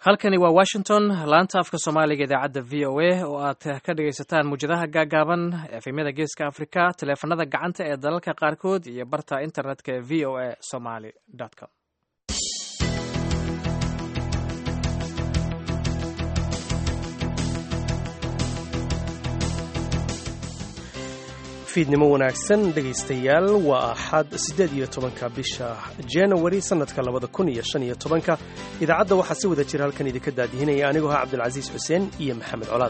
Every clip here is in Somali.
halkani waa washington laanta afka soomaaliga idaacadda v o a oo aad ka dhagaysataan muwjadaha gaagaaban efemyada geeska afrika taleefanada gacanta ee dalalka qaarkood iyo barta internetka ee v o a somaly com fiidnimo wanaagsan dhegaystayaal waa axad siddeed iyo tobanka bisha januari sannadka labada kun iyo shan iyo tobanka idaacadda waxaa si wada jira halkan idinka daadihinaya anigoo ah cabdulcasiis xuseen iyo maxamed colaad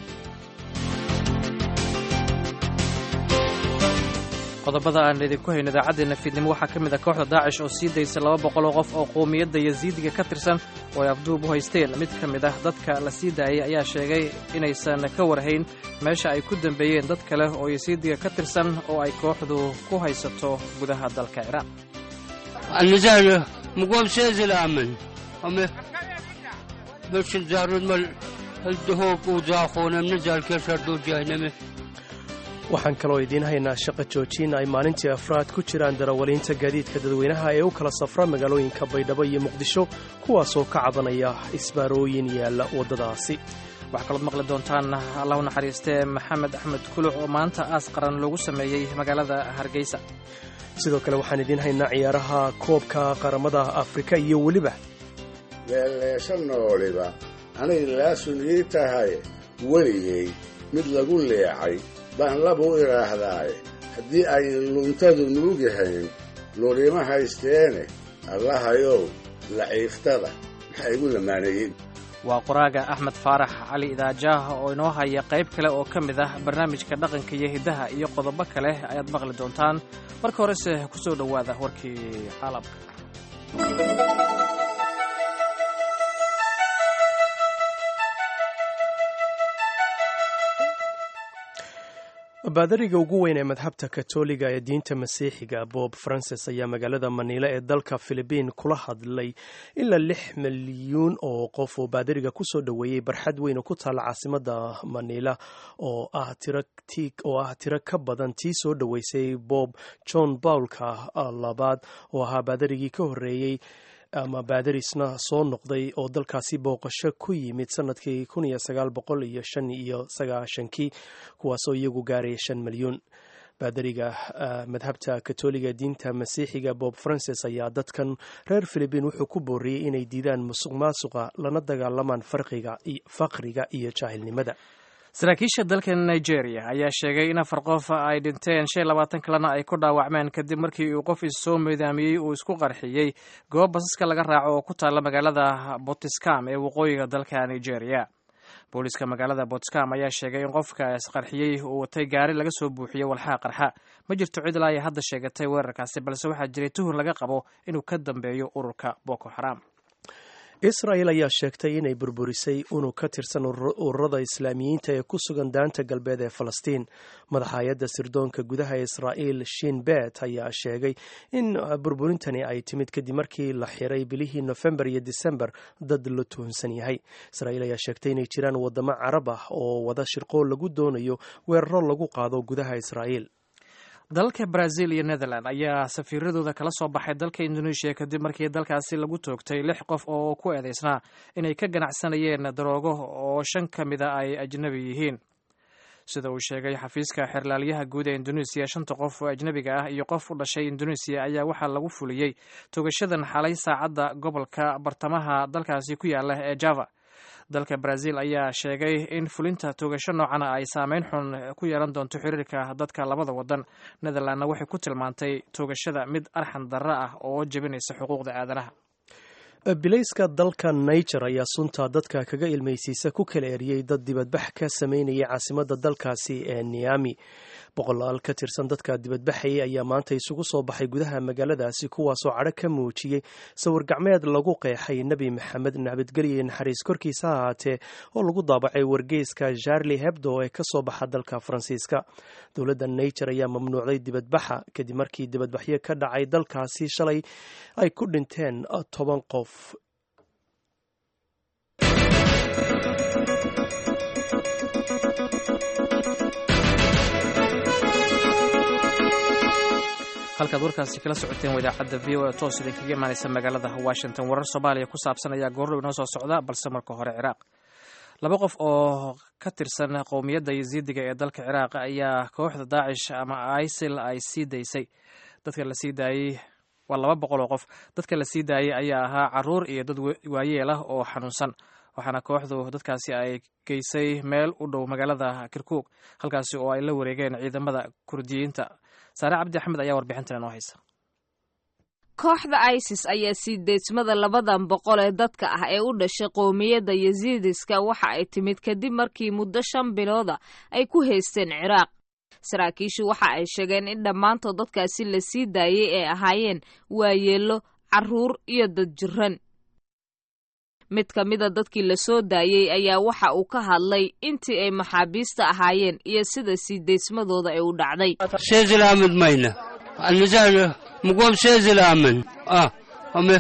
qodobada aan idinku hayno idaacaddeenna fiidnimo waxaa ka mid a kooxda daacish oo sii daysa laba boqol oo qof oo qowmiyadda yasiidiga ka tirsan oo ay afduub u haysteen mid ka mid ah dadka la sii daayay ayaa sheegay inaysan ka warhayn meesha ay ku dambeeyeen dad kale oo yasiidiga ka tirsan oo ay kooxdu ku haysato gudaha dalka ciraaq النزال مقوم سيزل آمن أمي بس الزارود مال الدهوك وزاخونا منزل كسر دو جهنمي waxaan kaloo idiin haynaa shaqo joojin ay maalintii afraad ku jiraan darawaliinta gaadiidka dadweynaha ee u kala safra magaalooyinka baydhabo iyo muqdisho kuwaasoo ka cabanaya isbaarooyin yaalla waddadaasi waxaa kalood maqli doontaan allah u naxariistee maxamed axmed kuluc oo maanta aas qaran loogu sameeyey magaalada hargeysa sidoo kale waxaan idiin haynaa ciyaaraha koobka qaramada afrika iyo weliba leeleesha nooliba anay laasun ii tahay weligay mid lagu leecay baan labu idhaahdaaye haddii ay luntadu nuugahayn lurima haysteene allahayow laciiftada maxaa igu lamaaneeyeen waa qoraaga axmed faarax cali idaajaah oo inoo haya qayb kale oo ka mid ah barnaamijka dhaqanka iyo hiddaha iyo qodobo kale ayaad maqli doontaan marka horese ku soo dhowaada warkii caalamka baadariga ugu weyn ee madhabta katoliga ee diinta masiixiga bob francis ayaa magaalada maniila ee dalka filibiin kula hadlay ilaa lix milyuun oo qof oo baadariga kusoo dhoweeyey barxad weyn oo ku taalla caasimada maniila oo ah tiro ka badan tii soo dhoweysay bob john paulka labaad oo ahaa baadarigii ka horreeyey ama baadarisna soo noqday oo dalkaasi booqasho ku yimid sanadkii kun iyo sagaal boqol iyo shan iyo sagaashankii kuwaasoo iyagu gaaraya shan milyuun baadariga madhabta katoliga diinta masiixiga bob francis ayaa dadkan reer filibiin wuxuu ku booriyey inay diidaan musuq maasuqa lana dagaalamaan faqriga iyo jaahilnimada saraakiisha dalka nigeria ayaa sheegay in afar qof ay dhinteen shan iyo labaatan kalena ay ku dhaawacmeen kadib markii uu qof issoo midaamiyey uu isku qarxiyey goob basaska laga raaco oo ku taalla magaalada botiscam ee waqooyiga dalka nigeria booliiska magaalada botiscam ayaa sheegay in qofka isqarxiyey uu watay gaari laga soo buuxiyey walxaa qarxa ma jirto cid ilaa ay hadda sheegatay weerarkaasi balse waxaa jiray tuhur laga qabo inuu ka dambeeyo ururka boko xaram israel ayaa sheegtay inay burburisay unug ka tirsan ururada islaamiyiinta ee ku sugan daanta galbeed ee falastiin madaxa hay-adda sirdoonka gudaha ee israa'iil shin bet ayaa sheegay in burburintani ay timid kadib markii la xiray bilihii nofembar iyo disembar dad la tuhunsan yahay israa'iil ayaa sheegtay inay jiraan waddamo carab ah oo wada shirqool lagu doonayo weeraro lagu qaado gudaha israa'iil dalalka brazil iyo netherland ayaa safiiradooda kala soo baxay dalka indonesia kadib markii dalkaasi lagu toogtay lix qof oo ku eedeysnaa inay ka ganacsanayeen daroogo oo shan ka mida ay ajnabi yihiin sida uu sheegay xafiiska xerlaalyaha guud ee indonesia shanta qof oo ajnabiga ah iyo qof u dhashay indonesia ayaa waxaa lagu fuliyey toogashadan xalay saacadda gobolka bartamaha dalkaasi ku yaala ee java dalka brazil ayaa sheegay in fulinta toogasho noocana ay saameyn xun ku yeelan doonto xiriirka dadka labada wadan netherlandna waxay ku tilmaantay toogashada mid arxan darro ah oo jebinaysa xuquuqda aadanaha bilayska dalka niger ayaa sunta dadka kaga ilmaysiisa ku kala eriyey dad dibadbax ka sameynaya caasimadda dalkaasi ee niami boqolaal ka tirsan dadka dibadbaxayay ayaa maanta isugu soo baxay gudaha magaaladaasi kuwaasoo cadho ka muujiyey sawir gacmeed lagu qeexay nebi maxamed nabadgelye naxariis korkiisa ha ahaatee oo lagu daabacay wargeyska charli hebdo ee ka soo baxa dalka faransiiska dowladda niger ayaa mamnuucday dibadbaxa kadib markii dibadbaxyo ka dhacay dalkaasi shalay ay ku dhinteen toban qof halkaad warkaasi kala socoteen waa idaacadda v o e toos idinkaga imaanaysa magaalada washington warar soomaaliya ku saabsan ayaa goordhow inoo soo socda balse marka hore ciraaq laba qof oo ka tirsan qowmiyadda yasiidiga ee dalka ciraaq ayaa kooxda daacish ama isil ay sii daysay dadka la sii daayey waa laba boqol oo qof dadka la sii daayey ayaa ahaa caruur iyo dad waayeel ah oo xanuunsan waxaana kooxdu dadkaasi ay geysay meel u dhow magaalada kirkuug halkaasi oo ay la wareegeen ciidamada kurdiyiinta saare cabdi axmed ayaa warbixintan inoo haysa kooxda isis ayaa sii deysmada labadan boqol ee dadka ah ee u dhashay qowmiyadda yasiidiska waxa ay timid kadib markii muddo shan bilooda ay ku haysteen ciraaq saraakiishu waxa ay sheegeen in dhammaantood dadkaasi la sii daayey ay ahaayeen waayeello carruur iyo dad jiran mid ka mida dadkii la soo daayey ayaa waxa uu ka hadlay intii ay maxaabiista ahaayeen iyo sida sii deysmadooda ay u dhacday سيزل آمن مينا النزال مقوم سيزل آمن آه أمي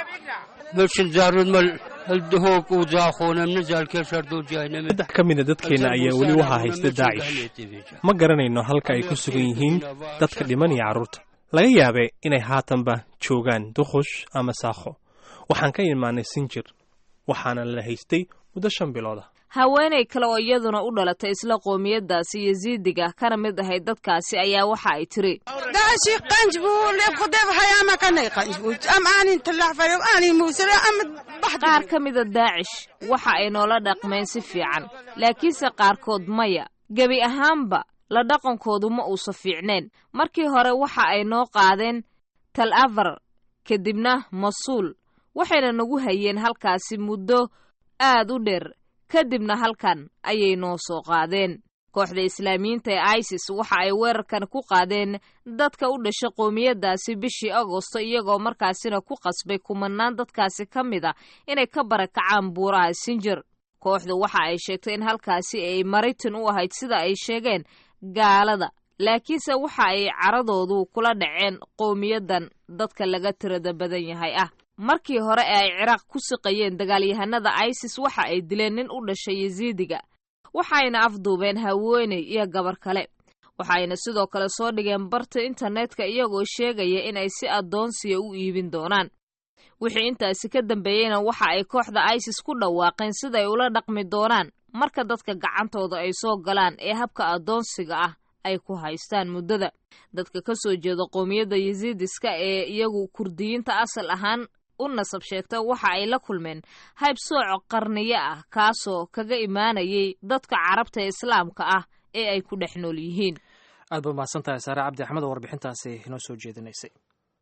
بس الزارود مال الدهوك وزاخونا منزل كسر دو جاينا saddex ka mida dadkeenna ayaa weli waxaa haysta daacish ma garanayno halka ay ku sugan yihiin dadka dhiman iyo carruurta laga yaabee inay haatanba joogaan duqush ama saakho waxaan ka imaanay sinjir waxaana la haystay muddo shan bilooda haweenay kale oo iyaduna u dhalatay isla qoomiyaddaasi yasiidiga kana mid ahayd dadkaasi ayaa waxa ay tiri داشي قنجبو لقدام هيا ما كان يقنجبو أم أني نطلع فريم أني موسى أم بحد qaar ka mida daacish waxa ay noola dhaqmeen si fiican laakiinse qaarkood maya gebi ahaanba la dhaqankoodu ma uusa fiicneen markii hore waxa ay noo qaadeen tal avar kadibna masuul waxayna nagu hayeen halkaasi muddo aad u dheer kadibna halkan ayay noo soo qaadeen kooxda islaamiyiinta ee isis waxa ay weerarkan ku qaadeen dadka u dhasha qoomiyaddaasi bishii agosto iyagoo markaasina ku qasbay kumanaan dadkaasi ka mid a inay ka barakacaan buuraha sinjir kooxdu waxa ay sheegtay in halkaasi ay maritin u ahayd sida ay sheegeen gaalada laakiinse waxa ay caradoodu kula dhaceen qowmiyaddan dadka laga tirada badan yahay ah markii hore ee ay ciraaq ku siqayeen dagaalyahanada isis waxa ay dileen nin u dhashay yasiidiga waxayna afduubeen haweeney iyo gabar kale waxayna sidoo kale soo dhigeen barta internetka iyagoo sheegaya inay si addoonsiya u iibin doonaan wixii intaasi ka dambeeyeyna waxa ay kooxda isis ku dhawaaqeen siday ula dhaqmi doonaan marka dadka gacantooda ay soo galaan ee habka addoonsiga ah ay ku haystaan muddada dadka ka soo jeeda qowmiyadda yasiidiska ee iyagu kurdiyiinta asal ahaan u nasab sheegta waxa ay la kulmeen hayb sooco qarniyo ah kaasoo kaga imaanayay dadka carabta ee islaamka ah ee ay ku dhex nool yihiin aad ba mahadsan tahay saare cabdi axmed oo warbixintaasi inoo soo jeedinaysay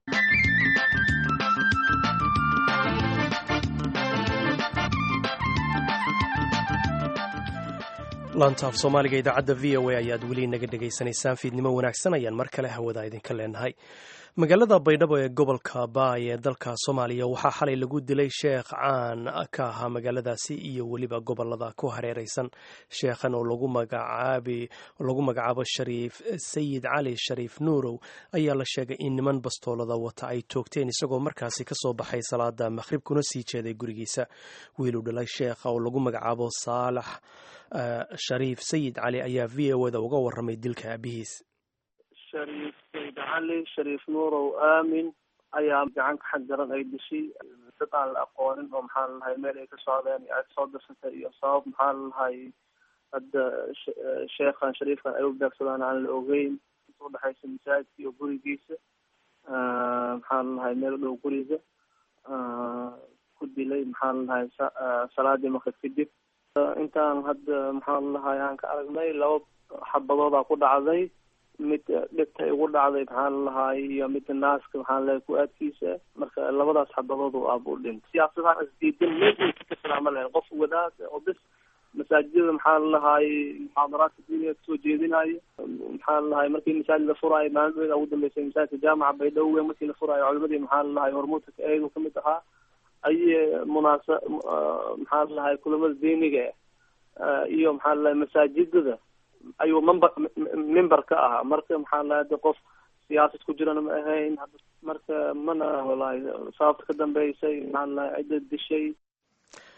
laanta af soomaaliga idaacadda v o a ayaad weli naga dhegaysanaysaan fiidnimo wanaagsan ayaan mar kale hawada idinka leenahay magaalada baydhabo ee gobolka baay ee dalka soomaaliya waxaa xalay lagu dilay sheekh caan ka ahaa magaaladaasi iyo weliba gobolada ku hareeraysan sheekhan oo lagu magacaabo shariif sayid cali shariif nuurow ayaa la sheegay in niman bastoolada wata ay toogteen isagoo markaasi kasoo baxay salaada maqhrib kuna sii jeeday gurigiisa wiiluu dhalay sheekha oo lagu magacaabo saalax shariif sayid cali ayaa v o da uga waramay dilka aabihiis shariif sayid cali shariif nuurow aamin ayaa gacan ka xag daran ay dishay dad aan la aqoonin oo maxaa lalahay meel ay ka socdeen aad soo dirsatay iyo sabab maxaa lalahay hadda sheekhan shariifkan ay u beegsadaan aan la ogeyn inta udhexaysa masaajidka iyo gurigiisa maxaa lalahay meel u dhow guriga ku dilay maxaa lalahay salaadii maqrib kadib intaan hadda maxaa lalahay aan ka aragnay laba xabadoodaa ku dhacday mid dhibta igu dhacday maxaa lalahay iyo midda naaska maxaa lalahay ku-aadkiisa marka labadaas xabadood oo aaba u dhintay siyaasadahaan isdiidan meelkiisa ka salaama lahayn qof wadaad oo bis masaajidada maxaa lalahay muxaadaraadka diiniga kasoo jeedinayo maxaa lalahay markii masaajid la furaayo maalin dhoweeda ugu dambeysay masaajidka jaamaca baydhabo markii la furaayo culimadii maxaa lalahay hormuudka ka eedu kamid ahaa aye munaasa maxaa lalahay kulamada diiniga iyo maxaa lalahay masaajidada ayuu member member ka ahaa marka maxaa lalahay de qof siyaasad ku jirana ma ahayn marka mana walahi sababta ka dambeysay maxaa lalahay cidda dishay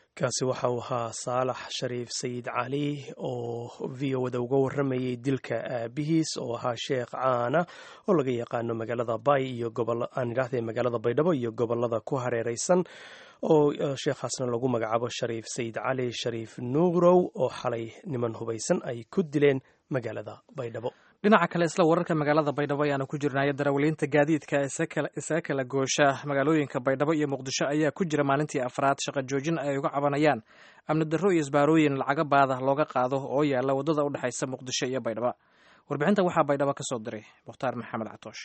kaasi waxa uu ahaa saalax shariif sayid cali oo v o da uga waramayay dilka aabihiis oo ahaa sheekh caana oo laga yaqaano magaalada bay iyo aan idhaahday magaalada baydhabo iyo gobolada ku hareereysan oo sheekhaasna lagu magacaabo shariif sayid cali shariif nuurow oo xalay niman hubaysan ay ku dileen magaalada baydhabo dhinaca kale isla wararka magaalada baydhabo ayaanu ku jirnay darawaliinta gaadiidka isaga kala goosha magaalooyinka baydhabo iyo muqdisho ayaa ku jira maalintii afraad shaqo joojin ay uga cabanayaan amni darro iyo isbaarooyin lacaga baada looga qaado oo yaala waddada u dhexaysa muqdisho iyo baydhabo warbixinta waxaa baydhabo ka soo diray mukhtaar maxamed catoosh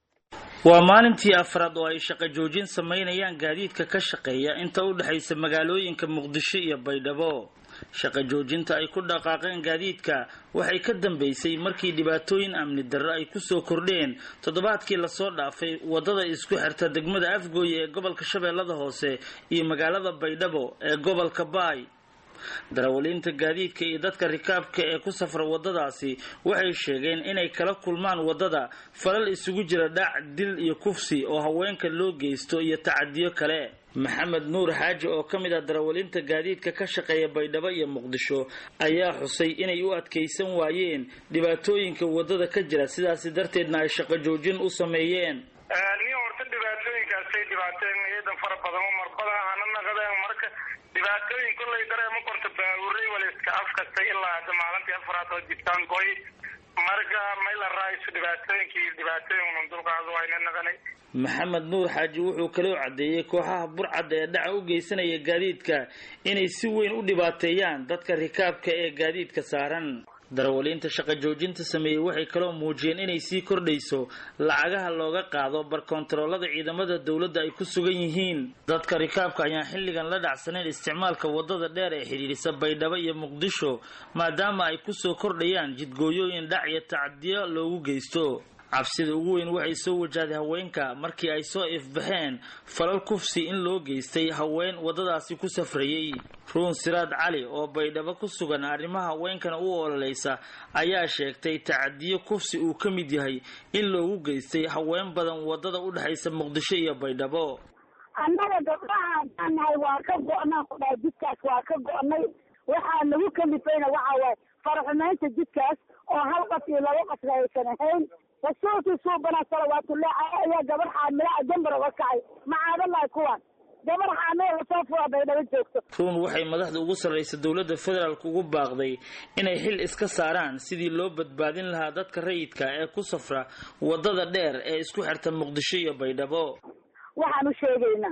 waa maalintii afraad oo ay shaqo joojin samaynayaan gaadiidka ka shaqeeya inta u dhexaysa magaalooyinka muqdisho iyo baydhabo shaqo joojinta ay ku dhaqaaqeen gaadiidka waxay ka dambeysay markii dhibaatooyin amni darro ay kusoo kordheen toddobaadkii lasoo dhaafay waddada isku xirta degmada afgooye ee gobolka shabeellada hoose iyo magaalada baydhabo ee gobolka baay darawaliinta gaadiidka iyo dadka rikaabka ee ku safra waddadaasi waxay sheegeen inay kala kulmaan waddada falal isugu jira dhac dil iyo kufsi oo haweenka loo geysto iyo tacadiyo kale maxamed nuur xaaji oo ka mid ah darawaliinta gaadiidka ka shaqeeya baydhabo iyo muqdisho ayaa xusay inay u adkaysan waayeen dhibaatooyinka waddada ka jira sidaasi darteedna ay shaqo joojin u sameeyeen nin horta dhibaatooyinkaasay dhibaateen iyadan fara badan oo marbada hana naqadeen marka dhibaatooyin kollay dareema korta baabuuray waliska afkasta ilaa hadda maalintii afraad oo jibtaan goy marka mayla raaiso dhibaatooyinkii dhibaatooyin unan dulqaado wayna naqanay maxamed nuur xaaji wuxuu kaloo caddeeyey kooxaha burcadda ee dhaca u geysanaya gaadiidka inay si weyn u dhibaateeyaan dadka rikaabka ee gaadiidka saaran darawaliinta shaqo joojinta sameeyey waxay kaloo muujiyeen inay sii kordhayso lacagaha looga qaado barkontaroolada ciidamada dowladda ay ku sugan yihiin dadka rikaabka ayaan xilligan la dhacsanayn isticmaalka waddada dheer ee xidhiidhisa baydhabo iyo muqdisho maadaama ay kusoo kordhayaan jidgooyooyin dhac iyo tacadiyo loogu geysto cabsida ugu weyn waxay soo wajahday haweenka markii ay soo ifbaxeen falal kufsi in loo geystay haween waddadaasi ku safrayey ruun siraad cali oo baydhabo ku sugan arrimaha haweenkana u ololaysa ayaa sheegtay tacadiyo kufsi uu ka mid yahay in loogu geystay haween badan waddada u dhexaysa muqdisho iyo baydhabo annaga gabdhaha haddaan nahay waa ka go-naan ku dhahay jidkaas waa ka go-nay waxaa nagu kalifayna waxa waaye faraxumaynta jidkaas oo hal qaf iyo laba qasba aysan ahayn rasuulkii suubana salawaatullahi ayaa gabar xaamilaa jambar uga kacay macaadalahi kuwan gabar xaamila lasoo fura baydhabo joogto ruun waxay madaxda ugu sarraysa dowladda federaalk ugu baaqday inay xil iska saaraan sidii loo badbaadin lahaa dadka rayidka ee ku safra waddada dheer ee isku xirta muqdisho iyo baydhabo waxaan u sheegaynaa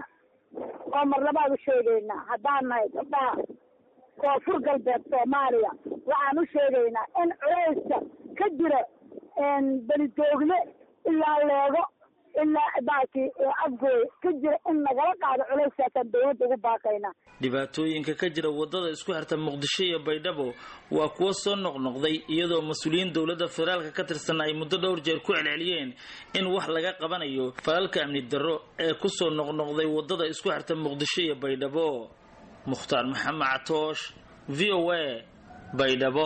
oo marlabaad u sheegaynaa haddaan nahay gabdhaha koonfur galbeed soomaaliya waxaan u sheegaynaa in culayska ka jira belidoogle ilaa leego ilaa baakii afgooy ka jira in nagala qaado culayskaasaan dawladda ugu baaqaynaa dhibaatooyinka ka jira waddada isku xirta muqdisho iyo baydhabo waa kuwo soo noqnoqday iyadoo mas-uuliyiin dowladda federaalka ka tirsan ay muddo dhowr jeer ku celceliyeen in wax laga qabanayo falalka amni darro ee kusoo noqnoqday waddada isku xirta muqdisho iyo baydhabo mukhtaar maxamed catoosh v o a baydhabo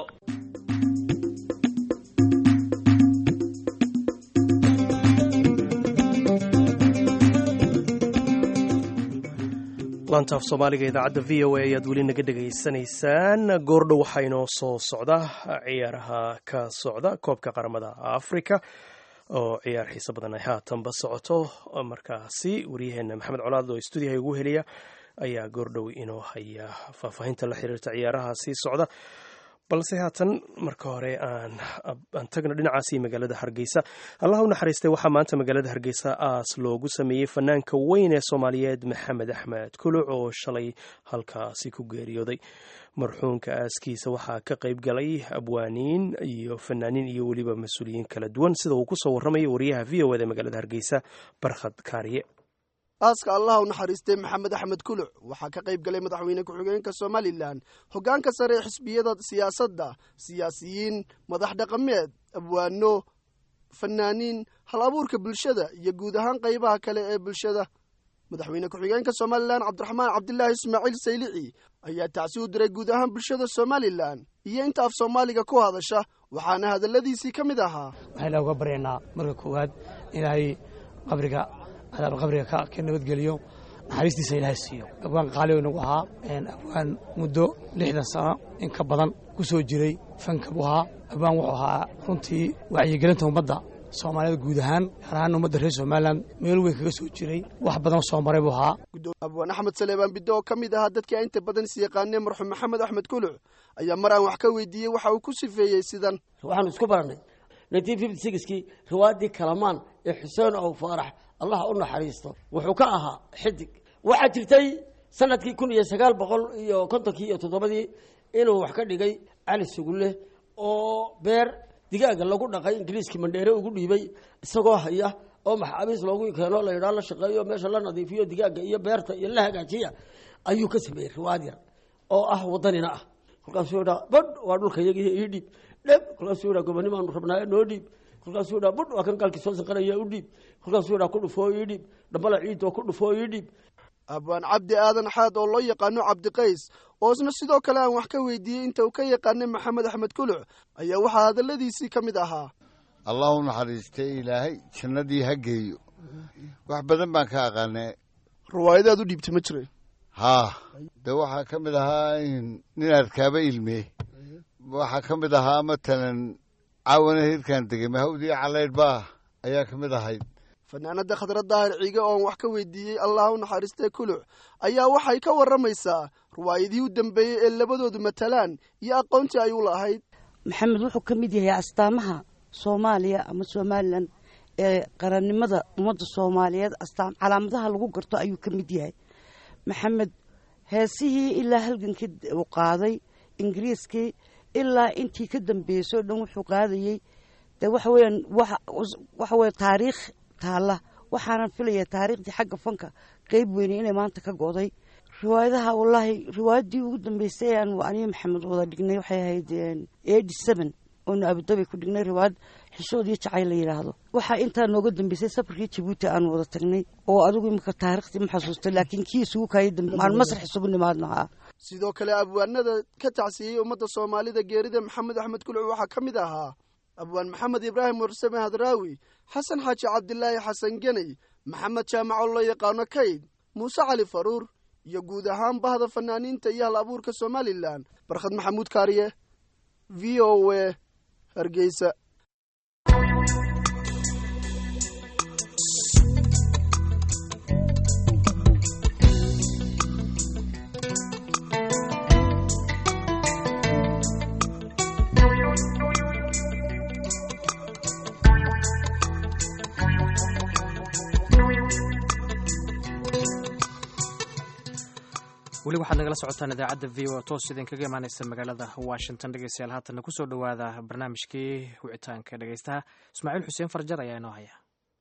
laantaaf soomaaliga idaacadda v o a ayaad weli naga dhegaysanaysaan goordhow waxaa inoo soo socda ciyaaraha ka socda koobka qaramada africa oo ciyaar xiise badan ay haatanba socoto markaasi waryaheena maxamed colaad oo stuudiyaha ugu heliya ayaa goordhow inoo haya faahfaahinta la xiriirta ciyaaraha sii socda balse haatan marka hore aan tagno dhinacaasi magaalada hargeysa allah u naxariistay waxaa maanta magaalada hargeysa aas loogu sameeyey fanaanka weyn ee soomaaliyeed maxamed axmed kuluc oo shalay halkaasi ku geeriyooday marxuunka aaskiisa waxaa ka qayb galay abwaaniin iyo fanaaniin iyo weliba mas-uuliyiin kala duwan sida uu kusoo warramaya wariyaha v o eda magaalada hargeysa barkhad kaariye aaska allah u naxariistay maxamed axmed kuluc waxaa ka qayb galay madaxweyne ku-xigeenka somalilan hoggaanka sare ee xisbiyada siyaasadda siyaasiyiin madax dhaqameed abwaano fanaaniin hal abuurka bulshada iyo guud ahaan qaybaha kale ee bulshada madaxweyne ku-xigeenka somalilan cabdiraxmaan cabdilaahi ismaaciil saylici ayaa tacsi u diray guud ahaan bulshada somalilan iyo inta af soomaaliga ku hadasha waxaana hadalladiisii ka mid ahaa waxayna uga baryaynaa marka koowaad inay qabriga cadaab qabriga ka nabadgeliyo naxariistiisa ilaahay siiyo abwaan qaali nagu ahaa abwaan muddo lixdan sano in ka badan ku soo jiray fanka buu ahaa abwaan wuxuu ahaa runtii wacyigelinta ummadda soomaalida guud ahaan gaar ahaan ummadda reer somalilan meel weyn kaga soo jiray wax badan soo maray buu ahaa abwaan axmed saleebaan biddo oo ka mid ahaa dadkii inta badan is yaqaanee marxuum maxamed axmed kuluc ayaa mar aan wax ka weydiiyey waxa uu ku sifeeyey sidan waxaanu isku barannay kii riwaayadii kalamaan ee xuseen ow faarax allah u naxariisto wuxuu ka ahaa xidig waxaa jirtay sanadkii kun iyo sagaal boqol iyo kontonkii iyo toddobadii inuu wax ka dhigay cali sugulle oo beer digaaga lagu dhaqay ingiriiskii mandheere ugu dhiibay isagoo haya oo maxaabiis loogu keeno la yidhaha la shaqeeyo meesha la nadiifiyo digaaga iyo beerta iyo la hagaajiya ayuu ka sameeyey riwaayad yar oo ah wadanina ah kolkaasuu yidhaa badh waa dhulka iyagiiyo ii dhiib dheb kolkaasuu yidhaa gobonimaanu rabnaayo noo dhiib kolkaasuu yidhaa budh waa kan gaalkii soo sanqanaya u dhiib kolkaasuu yidhaa ku dhufoo ii dhiib dhambala ciid oo ku dhufoo ii dhiib abwaan cabdi aadan xaad oo loo yaqaano cabdiqays oo isna sidoo kale aan wax ka weydiiyey inta uu ka yaqaanay maxamed axmed kuluc ayaa waxaa hadalladiisii ka mid ahaa allah u naxariistay ilaahay jannadii ha geeyo wax badan baan ka aqaanay riwaayadaad u dhiibtay ma jira haa de waxaa ka mid ahaa nin arkaaba ilme waxaa ka mid ahaa matalan caawana hirkaan degay mahawdii calaydh baa ayaa ka mid ahayd fanaanada khadra daahir ciige ooan wax ka weydiiyey allah u naxariistay kuluc ayaa waxay ka warramaysaa riwaayadihii u dambeeyey ee labadoodu matalaan iyo aqoontii ay u lahayd maxamed wuxuu ka mid yahay astaamaha soomaaliya ama somalilan ee qarannimada ummadda soomaaliyeed astaam calaamadaha lagu garto ayuu ka mid yahay maxamed heesihii ilaa halgankii uu qaaday ingiriiskii ilaa intii ka dambeysay o dhan wuxuu qaadayey de waxa weeyaan waxa weye taariikh taalla waxaanan filaya taariikhdii xagga fanka qeyb weyne inay maanta ka go'day riwaayadaha wallaahi riwaayaddii ugu dambeysay aan aniyo maxamed wada dhignay waxay ahayd eighty seven oonu abudabi ku dhignay riwaayad xishood iyo jacayl la yidhaahdo waxaa intaa nooga dambeysay safarkii jabuuti aan wada tagnay oo adigu imika taariikhdii ma xasuustay laakiin kii isugu kaayay aan masrax isugu nimaadno haa sidoo kale abwaanada ka tacsiyey ummadda soomaalida geerida maxamed axmed kuluc waxaa ka mid ahaa abwaan maxamed ibraahim warsame hadraawi xasan xaaji cabdilaahi xasan geney maxamed jaamaco loo yaqaano kayd muuse cali faruur iyo guud ahaan bahda fanaaniinta iyo hal abuurka somalilan barkhad maxamuud kaariye v o a hargeysa weli waxaad nagala socotaan idaacadda v o toos idinkaga imaaneysa magaalada washington dhegeystayaal haatanna kusoo dhowaada barnaamijkii wicitaanka dhegeystaha ismaaciil xuseen farjar ayaa inoo haya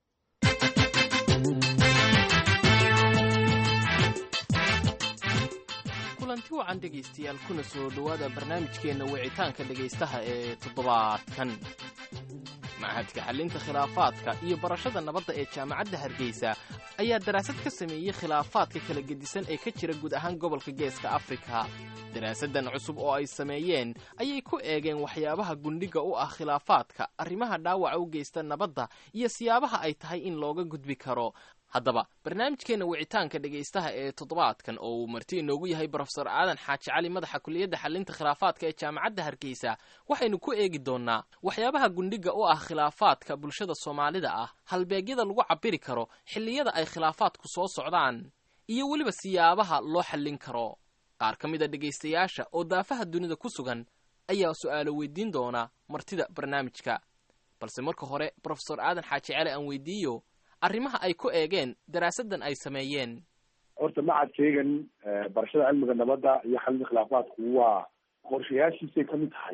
kulanti wacan dhegaystayaal kuna soo dhowaada barnaamijkeenna wicitaanka dhegaystaha ee toddobaadkan machadka xallinta khilaafaadka iyo barashada nabadda ee jaamacadda hargeysa ayaa daraasad ka sameeyey khilaafaadka kala gedisan ee ka jira guud ahaan gobolka geeska afrika daraasaddan cusub oo ay sameeyeen ayay ku eegeen waxyaabaha gundhiga u ah khilaafaadka arrimaha dhaawaca u geysta nabadda iyo siyaabaha ay tahay in looga gudbi karo haddaba barnaamijkeenna wicitaanka dhegaystaha ee toddobaadkan oo uu marti inoogu yahay brofesor aadan xaaji cali madaxa kuliyadda xallinta khilaafaadka ee jaamacadda hargeysa waxaynu ku eegi doonnaa waxyaabaha gundhiga u ah khilaafaadka bulshada soomaalida ah halbeegyada lagu cabbiri karo xilliyada ay khilaafaadku soo socdaan iyo weliba siyaabaha loo xallin karo qaar ka mid a dhegaystayaasha oo daafaha dunida ku sugan ayaa su'aalo weydiin doona martida barnaamijka balse marka hore brofesor aadan xaaji cali aan weydiiyo arrimaha ay ku eegeen daraasaddan ay sameeyeen horta macadkeygan barashada cilmiga nabadda iyo xalinta khilaafaadku waa qorshayaashiisay kamid tahay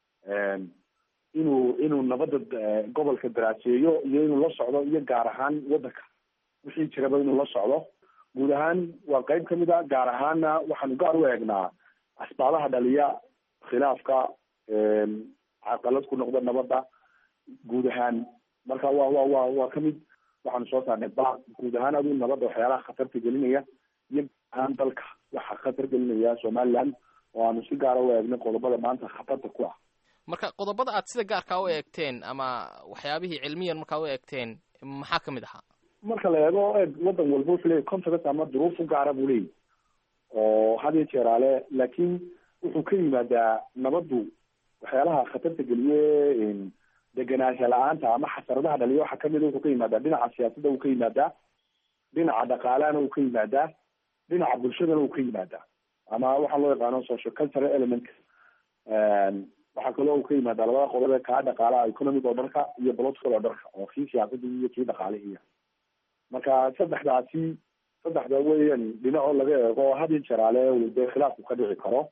inuu inuu nabadda gobolka daraaseeyo iyo inuu la socdo iyo gaar ahaan waddanka wixii jiraba inuu la socdo guud ahaan waa qeyb kamid a gaar ahaanna waxaanu gaar u eegnaa asbaabaha dhaliya khilaafka caqalad ku noqda nabadda guud ahaan marka wa wa wa waa kamid waxaanu soo saarnay baaq guud ahaan aduu nabadda waxyaalaha khatarta gelinaya iyo ahaan dalka waxa khatar gelinaya somaliland oo aanu si gaara u eegnay qodobada maanta khatarta ku ah marka qodobada aad sida gaarkaa u eegteen ama waxyaabihii cilmiyan markaa u eegteen maxaa ka mid ahaa marka la eego eeg wadan walba wuxuu leeyahy context ama duruuf u gaara buu leeyahy oo had iyo jeeraale laakiin wuxuu ka yimaadaa nabaddu waxyaalaha khatarta geliye degenaansha la-aanta ama xasaradaha dhaliya waxaa kamida wuxuu ka yimaadaa dhinaca siyaasadda uu ka yimaadaa dhinaca dhaqaalahana uu ka yimaadaa dhinaca bulshadana uu ka yimaadaa ama waxaa loo yaqaano social cultural element waxaa kaloo uu ka yimaadaa labada qodob ee kaa dhaqaalaha economic oo dharka iyo political oo dharka oo kii siyaasadii iyo kii dhaqaalihiiya marka saddexdaasi saddexda weyan dhinacoo laga eego oo had iyo jeraale dee khilaafku ka dhici karo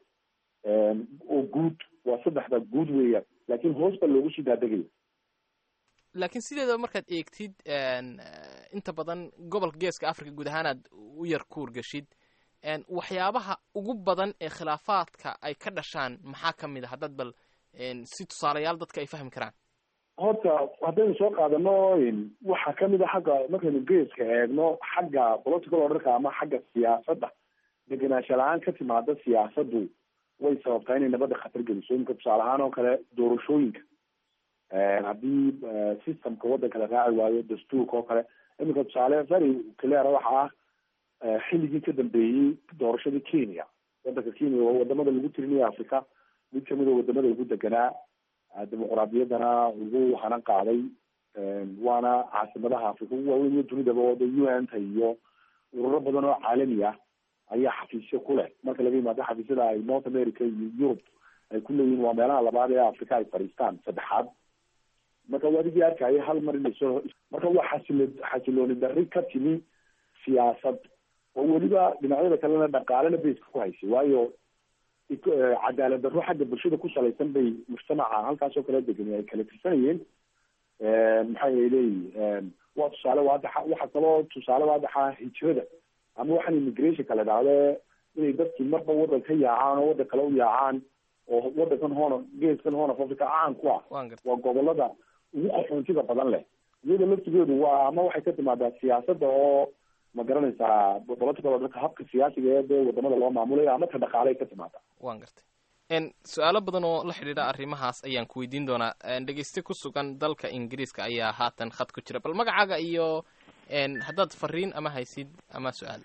oo guud waa saddexda guud weeyaan laakiin hoos baa loogu sii daadegaya laakiin sideedaba markaad eegtid inta badan gobolka geeska africa guud ahaanaad u yar kuurgashid waxyaabaha ugu badan ee khilaafaadka ay ka dhashaan maxaa ka mid a haddaad bal si tusaalayaal dadka ay fahmi karaan horta haddaynu soo qaadano waxaa kamid a xagga markaynu geeska eegno xagga political orderka ama xagga siyaasadda degenaansha la-aan ka timaada siyaasaddu way sababtaa inay nabadda khatar geliso iminka tusaale ahaan oo kale doorashooyinka haddii systemka waddanka la raaci waayo dastuurka oo kale iminka tusaale very clear waxa ah xilligii ka dambeeyey doorashadii kenya waddanka kenya waa wadamada lagu tirinaya africa mid kamid a wadamada ugu deganaa dimuqraadiyaddana ugu hanan qaaday waana caasimadaha africa ugu waaweyn iyo dunidaba oo u n ta iyo ururo badan oo caalami ah ayaa xafiisyo ku leh marka laga yimaado xafiisyada ay north america iyo europe ay ku leeyihin waa meelaha labaad ee africa ay fadhiistaan saddexaad marka wadigii arkaya hal mar inay soo marka waa xasilo xasilooni darri ka timi siyaasad oo weliba dhinacyada kalena dhaqaalena bayska ku haysay waayo cadaalad darro xagga bulshada ku salaysan bay mujtamaca halkaasoo kala degani ay kala tirsanayeen maxay leeyihin waa tusaale waadaxa waxa kaloo tusaale waadaxa hijrada ama waxaan immigrationka la dhahde inay dadkii marba waddan ka yaacaan oo waddan kale u yaacaan oo waddankan hoona geeskan hoona africa caan ku ah waa gobolada ugu qaxoontida badan leh iyada laftigeedu waa ama waxay ka timaadaa siyaasadda oo ma garanaysaa political orderka habka siyaasiga ee dee wadamada loo maamulayo ama ta dhaqaaley ka timaadaa waan gartay su-aalo badan oo la xidhiidha arrimahaas ayaan ku weydiin doonaa dhegeyste ku sugan dalka ingiriiska ayaa haatan khad ku jira bal magacaaga iyo haddaad fariin ama haysid ama su-aal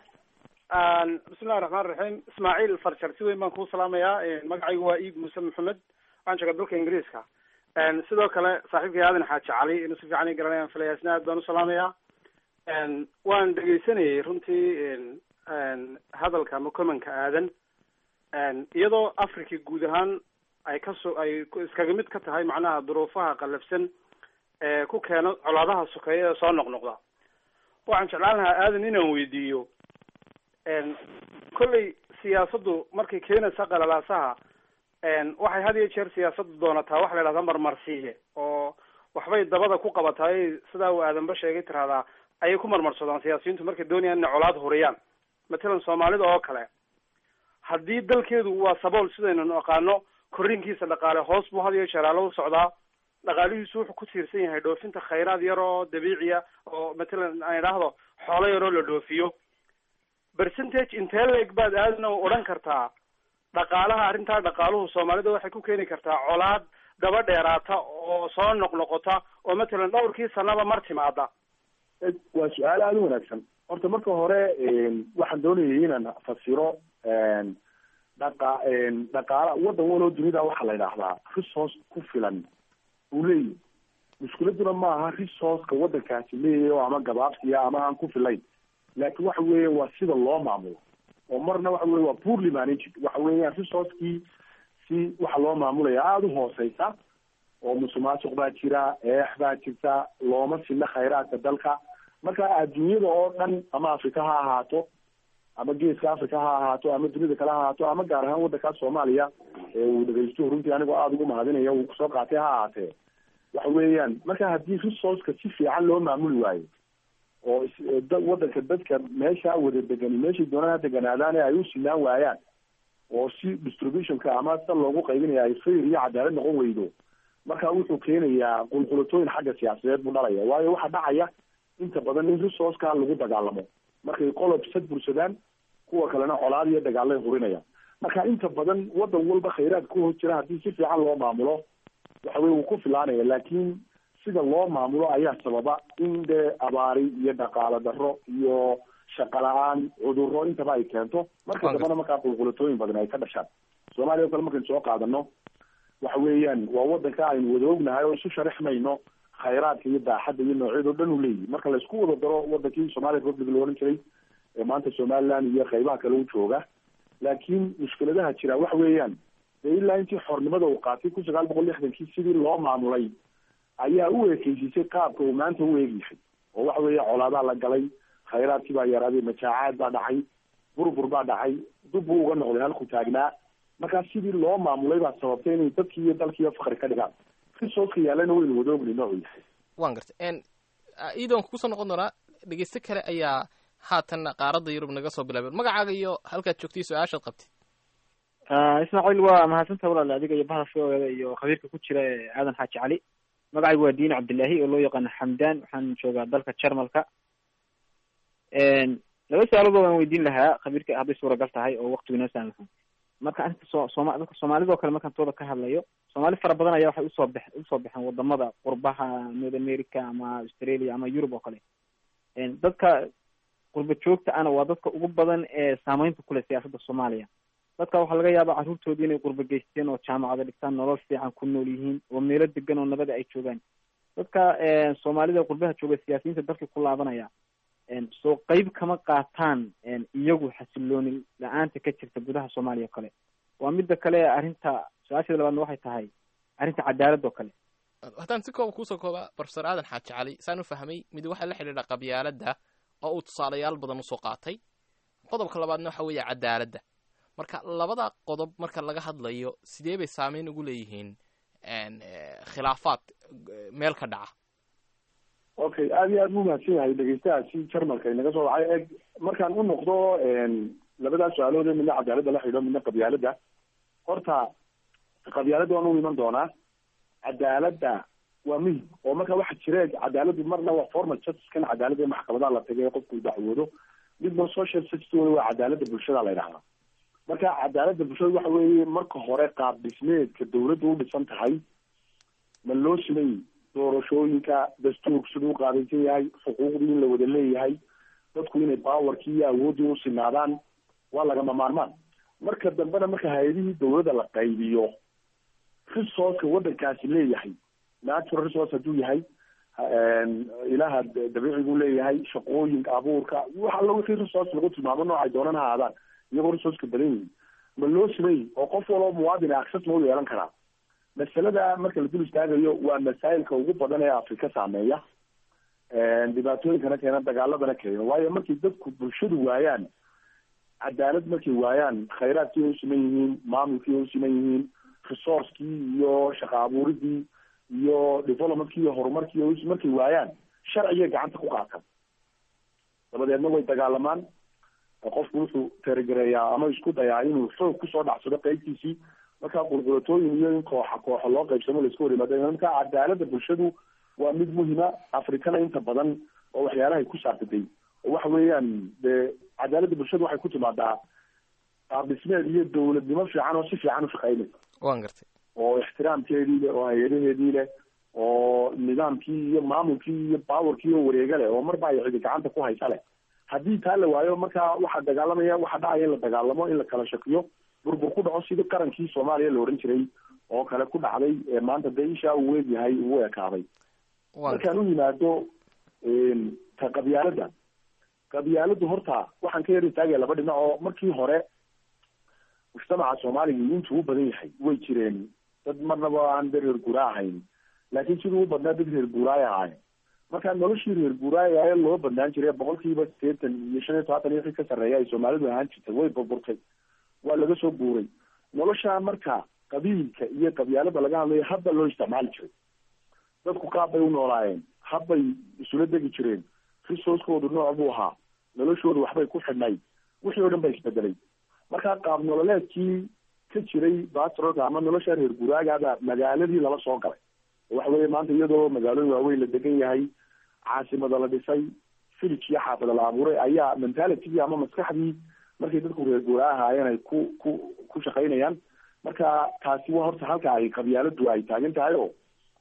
bismillahi raxmaan raxiim ismaaciil farjar si weyn baan kuu salaamayaa magacaygu waa iid muuse maxamed waxaan joogaa dalka ingiriiska sidoo kale saaxiibkay aadan xaaji cali inuu si fiican i garanayaan filaya isna aad baan u salaamayaa waan dhegeysanayay runtii hadalka ama commenka aadan iyadoo africa guud ahaan ay kaso ay iskaga mid ka tahay macnaha duruufaha qallafsan ee ku keeno colaadaha sokeeya ee soo noqnoqda waxaan jeclaan lahaa aadan inaan weydiiyo kolley siyaasaddu markay keenaysa qalalaasaha waxay had iyo jeer siyaasaddu doonataa waxa la idhahdaa marmarsiiye oo waxbay dabada ku qabataay sidaa uu aadanba sheegay tiraahdaa ayay ku marmarsadaan siyaasiyiintu markay doonayaan inay colaad huriyaan matalan soomaalida oo kale haddii dalkeedu waa sabool sidaynu naqaano korriinkiisa dhaqaale hoos buu had iyo jeeraalo u socdaa dhaqaalihiisu wuxuu ku tiirsan yahay dhoofinta khayraad yar oo dabiiciya oo matalan aan idhaahdo xoolo yaroo la dhoofiyo percentage intee leeg baad aadna odhan kartaa dhaqaalaha arrintaa dhaqaaluhu soomaalida waxay ku keeni kartaa colaad daba dheeraata oo soo noqnoqota oo matalan dhowrkii sanaba mar timaada waa su-aal aada u wanaagsan horta marka hore waxaan doonayay inaan fasiro dhaqa dhaqaala waddan waloo dunida waxaa la yidhaahdaa resource ku filan uu leeyahy mushkiladuna ma aha resourceka waddankaasi leeyahy oo ama gabaabsiya ama aan ku filayn laakin waxa weeya waa sida loo maamulo oo marna waxa weye waa poorly managed waxa weeyaan resourcekii si waxa loo maamulaya aada u hooseysa oo musuqmaasuq baa jira eex baa jirta looma sina khayraadka dalka marka adduunyada oo dhan ama africa ha ahaato ama geeska africa ha ahaato ama dunida kale ha ahaato ama gaar ahaan waddankaas soomaaliya ee uu dhegeysto runtii anigoo aada ugu mahadinaya uu kusoo qaatay ha ahaatee waxa weeyaan marka haddii resourceka si fiican loo maamuli waayo oo waddanka dadka meesha wada degani meeshay doonaan ha deganaadaane ay u sinaan waayaan oo si distributionka ama sida loogu qaybinaya ay fayr iyo cadaalad noqon weydo marka wuxuu keenayaa qulqulatooyin xagga siyaasadeed buu dhalaya waayo waxaa dhacaya inta badan in resourceka lagu dagaalamo markay qolob sad bursadaan kuwa kalena colaad iyo dagaalay hurinayaan marka inta badan waddan walba khayraad ku hos jira haddii si fiican loo maamulo waxa weye wuu ku filaanaya laakiin sida loo maamulo ayaa sababa in dee abaari iyo dhaqaalo darro iyo shaqo la-aan cudurro intaba ay keento marka dambena markaa qulqulatooyin badan ay ka dhashaan soomaaliya o kale markaynu soo qaadano waxa weeyaan waa wadanka aynu wada ognahay oo isu sharaxmayno khayraadka iyo daaxadda iyo noocyada o dhan u leeyihi marka laisku wada daro wadankii somalia republic la ohan jiray ee maanta somaliland iyo qaybaha kale u jooga laakiin mushkiladaha jira waxa weeyaan dee ilaa intii xornimada uu qaatay kun sagaal boqol lixdankii sidii loo maamulay ayaa u ekeysisay qaabka uu maanta u eegyahay oo waxa weeye colaadaa la galay khayraadkii baa yaraaday majaacaad baa dhacay burbur baa dhacay dub buu uga noqday halku taagnaa markaa sidii loo maamulay baa sababtay inay dadkii iyo dalkiiyo fakri ka dhigaan risooska yaallana waynu wada ogni noocu yahay waan gartay iidoon kusoo noqon doonaa dhegeyste kale ayaa haatan qaaradda yurub naga soo bilaabeen magacaaga iyo halkaad joogtay su-aashaad qabtid ismaaciil waa mahadsanta walaal adiga iyo bahda v o eda iyo khabiirka ku jira ee aadan xaaji cali magacaygu waa diin cabdillaahi oo loo yaqaano xamdan waxaan joogaa dalka jarmalka laba su-aalood waan weydiin lahaa khabiirka hadday suuragal tahay oo waktigu inoo saamaxo marka arrinta so sooma dadka soomaalida oo kale markaan tooda ka hadlayo soomaali fara badan ayaa waxay usoo bex usoo baxeen wadamada qurbaha north america ama australia ama yurub oo kale dadka qurba joogta ana waa dadka ugu badan ee saameynta kuleh siyaasadda soomaaliya dadka waxaa laga yaabaa carruurtoodii inay qurba geysteen oo jaamacada dhigtaan nolol fiican ku nool yihiin oo meelo degan oo nabada ay joogaan dadka soomaalida qurbaha jooga siyaasiyiinta dalka ku laabanaya soo qeyb kama qaataan iyagu xasilooni la-aanta ka jirta gudaha soomaaliya oo kale waa midda kale arrinta su-aasheeda labaadna waxay tahay arrinta cadaaladda oo kale haddaan si kooba kuusoo kooba profesor aadan xaaji cali saan u fahmay mid waxaa la xidhiidha qabyaaladda oo uu tusaalayaal badan usoo qaatay qodobka labaadna waxa weeye cadaaladda marka labada qodob marka laga hadlayo sidee bay saameyn ugu leeyihiin khilaafaad meel ka dhaca okay aada iyo aad bu mahadsan yahay dhegeystahaasi jarmalka inaga soo wacay eg markaan u noqdo labadaas su-aalood midna cadaaladda la xidho midna qabyaaladda horta qabyaaladda waan u iman doonaa cadaaladda waa muhim oo marka waxa jira cadaaladdu marna waa formal justice kan cadaaladda ee maxkamadaha la tagay qofku dacwoodo midna social justice waa cadaaladda bulshada la yidhahdaa marka cadaaladda bulshada waxa weeye marka hore qaab dhismeedka dawladda u dhisan tahay ma loo simay doorashooyinka dastuurku siduu u qaadaysan yahay xuquuqdii in la wada leeyahay dadku inay bawarkii iyo awooddii u sinaadaan waa lagama maarmaan marka dambena marka hay-adihii dawladda la qaybiyo resourceka waddankaasi leeyahay natural resource hadduu yahay ilaha dabiicigu leeyahay shaqooyinka abuurka wax alla wixii resource lagu tilmaamo noocay doonan ha aadaan iyagoo resourceka badan yihin ma loo simay oo qof waloo muwaadin access ma u yeelan karaa masalada marka la dul istaagayo waa masaa'ilka ugu badan ee afrika saameeya dhibaatooyinkana keena dagaaladana keena waayo markay dadku bulshadu waayaan cadaalad markay waayaan khayraadkii ay u siman yihiin maamulkii ay u siman yihiin resourcekii iyo shaqa abuuridii iyo developmentkii iyo horumarkii ay markay waayaan sharcigay gacanta ku qaataan dabadeedna way dagaalamaan qofku wuxuu teragereeyaa ama isku dayaa inuu xoog kusoo dhacsado qeybtiisii marka qulqulatooyin iyo in kooxa kooxa loo qaybsamo laisku hor yimaado marka cadaaladda bulshadu waa mid muhima afrikana inta badan oo waxyaalahay ku saabsaday oo waxa weeyaan dee cadaaladda bulshadu waxay ku timaadaa qaab dhismeed iyo dawladnimo fiican oo si fiican u shaqeynaysa waan gartay oo ixtiraamkeedii leh oo hay-adaheedii leh oo nidaamkii iyo maamulkii iyo bawarkii oo wareega leh oo marba ay cidi gacanta ku haysa leh haddii taa la waayo marka waxaa dagaalamaya waxaa dhacaya in la dagaalamo in la kala shakiyo burbur ku dhaco sidii qarankii soomaaliya la ohan jiray oo kale ku dhacday ee maanta dee ishaa uu weegyahay uu ekaaday markaan u yimaado ta qabyaaladda qabyaaladdu horta waxaan ka yar istaagaya laba dhinac oo markii hore mujtamaca soomaaliga intuu u badan yahay way jireen dad marnaba aan dad reer guura ahayn laakiin siduu u badnaa dad reer guuraay ahaay marka noloshii reer guuraay ee loo badnaan jiray boqolkiiba sideetan iyo shan iyo todobaatan iyo wixii ka sarreeya ay soomaalidu ahaan jirtay way burburtay waa laga soo guuray nolosha marka qabiilka iyo qabyaalada laga hadlayo hadba loo isticmaali jiray dadku qaab bay u noolaayeen habbay isula degi jireen resourcekoodu nooc buu ahaa noloshoodu waxbay ku xidhnayd wixii oo dhan ba isbedelay marka qaab nololeedkii ka jiray batrolka ama nolosha reer guraagaada magaaladii lala soo galay waxa weeye maanta iyadoo magaalooyin waaweyn la degan yahay caasimada la dhisay village iyo xaafada la abuuray ayaa mentalitigii ama maskaxdii markay dadku reer guura ahaayeen ay ku ku ku shaqaynayaan marka taasi waa horta halka ay qabyaaladu ay taagan tahay oo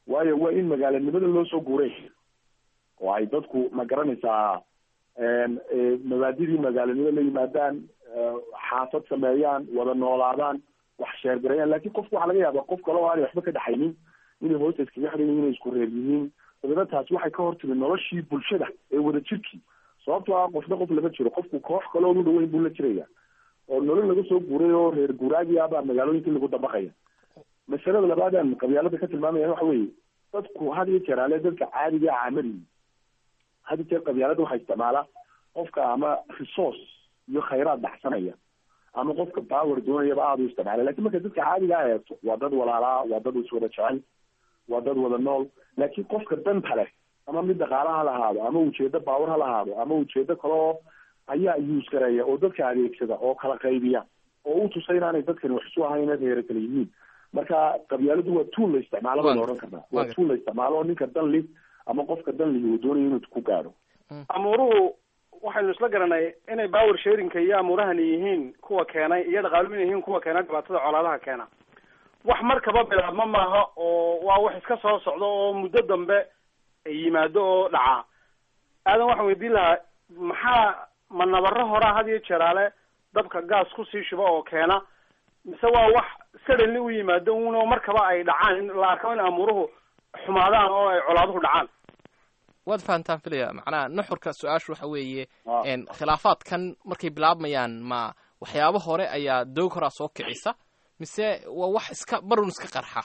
waayo waa in magaalanimada loo soo guuray oo ay dadku ma garanaysaa mabaadidii magaalanimo la yimaadaan xaafad sameeyaan wada noolaadaan wax sheergarayaan lakin qofku waxaa laga yaaba qof kale oo aanay waxba ka dhaxaynin inay hoosta iskaga xiran yihin inay isku reer yihiin dabeedna taasi waxay ka hortimi noloshii bulshada ee wada jirkii sababtoo ah qofna qof lama jiro qofku koox kale oonu dhaweyn buu la jiraya oo nolol laga soo guuray oo reer guuraagi ah baa magaalooyinkii lagu dabaqaya masalada labaadaan qabyaalada ka tilmaamaya waxa weeye dadku had iyo jeer ale dadka caadiga caamadi had iyo jeer qabyaalada waxaa isticmaala qofka ama resource iyo khayraad baxsanaya ama qofka power doonayaba aada u isticmaala lakin marka dadka caadiga a eegto waa dad walaalaa waa dad iswada jecel waa dad wada nool laakin qofka danta leh ama mid dhaqaala ha lahaado ama ujeedo baawar ha lahaado ama ujeedo kale oo ayaa use gareeya oo dadka adeegsada oo kala qaybiya oo u tusa inaanay dadkani wax isu ahayn inay reero kala yihiin marka qabyaaladu waa tuul la isticmaalo bayna odhan karnaa waa tuul la isticmaalo oo ninka danli ama qofka danli uu doonayo inuu ku gaadho amuuruhu waxaynu isla garanay inay power sharingka iyo amuurahani yihiin kuwa keenay iyo dhaqaaluhu inay yihiin kuwa keenay dhibaatada colaadaha keena wax markaba bilaabma maaha oo waa wax iska soo socdo oo muddo dambe yimaado oo dhaca aadan waxaan weydiin lahaa maxaa ma nabaro horaa had iyo jeeraale dabka gaas kusii shuba oo keena mise waa wax suddenly u yimaado uno markaba ay dhacaan in la arko in amuuruhu xumaadaan oo ay colaaduhu dhacaan waad fahantaan filaya macnaha nuxurka su-aashu waxa weeye khilaafaadkan markay bilaabmayaan ma waxyaabo hore ayaa doog horaa soo kicisa mise waa wax iska barun iska qarxa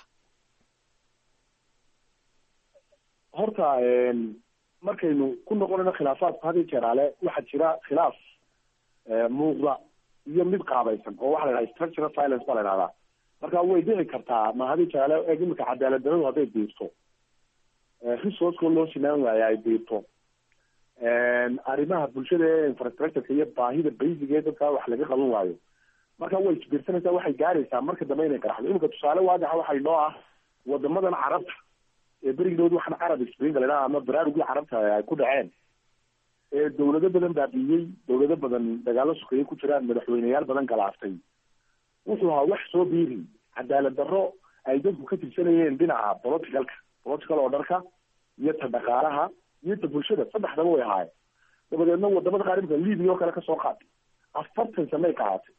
horta markaynu ku noqonayno khilaafaadku had iyo jeeraale waxaa jira khilaaf muuqda iyo mid qaabaysan oo waxa la yidhaha structural violence baa la yidhahdaa marka way dhici kartaa ma had iyo jeeraale eeg imika cadaalad daradu hadday biirto resourceko loo sinaan waayo ay biirto arrimaha bulshada ee infrastructureka iyo baahida basic ee dadka wax laga qaban waayo marka way isbiirsanaysaa waxay gaaraysaa marka dambe inay qaraxdo imika tusaale waadaxa waxay noo ah wadamadan carabta ee berigidood waxaan carab spring la ama baraarugii carabta ay ku dhaceen ee dawlado badan baabiiyey dawlado badan dagaalo sukeeye ku jiraan madaxweyneyaal badan galaaftay wuxuu ahaa wax soo biiri cadaalad darro ay dadku ka tirsanayeen dhinaca politicalka political orderka iyo ta dhaqaalaha iyo ta bulshada saddexdaba way ahaayeen dabadeedna wadamada qaar imika libia oo kale kasoo qaatay afartan sanay qaaatay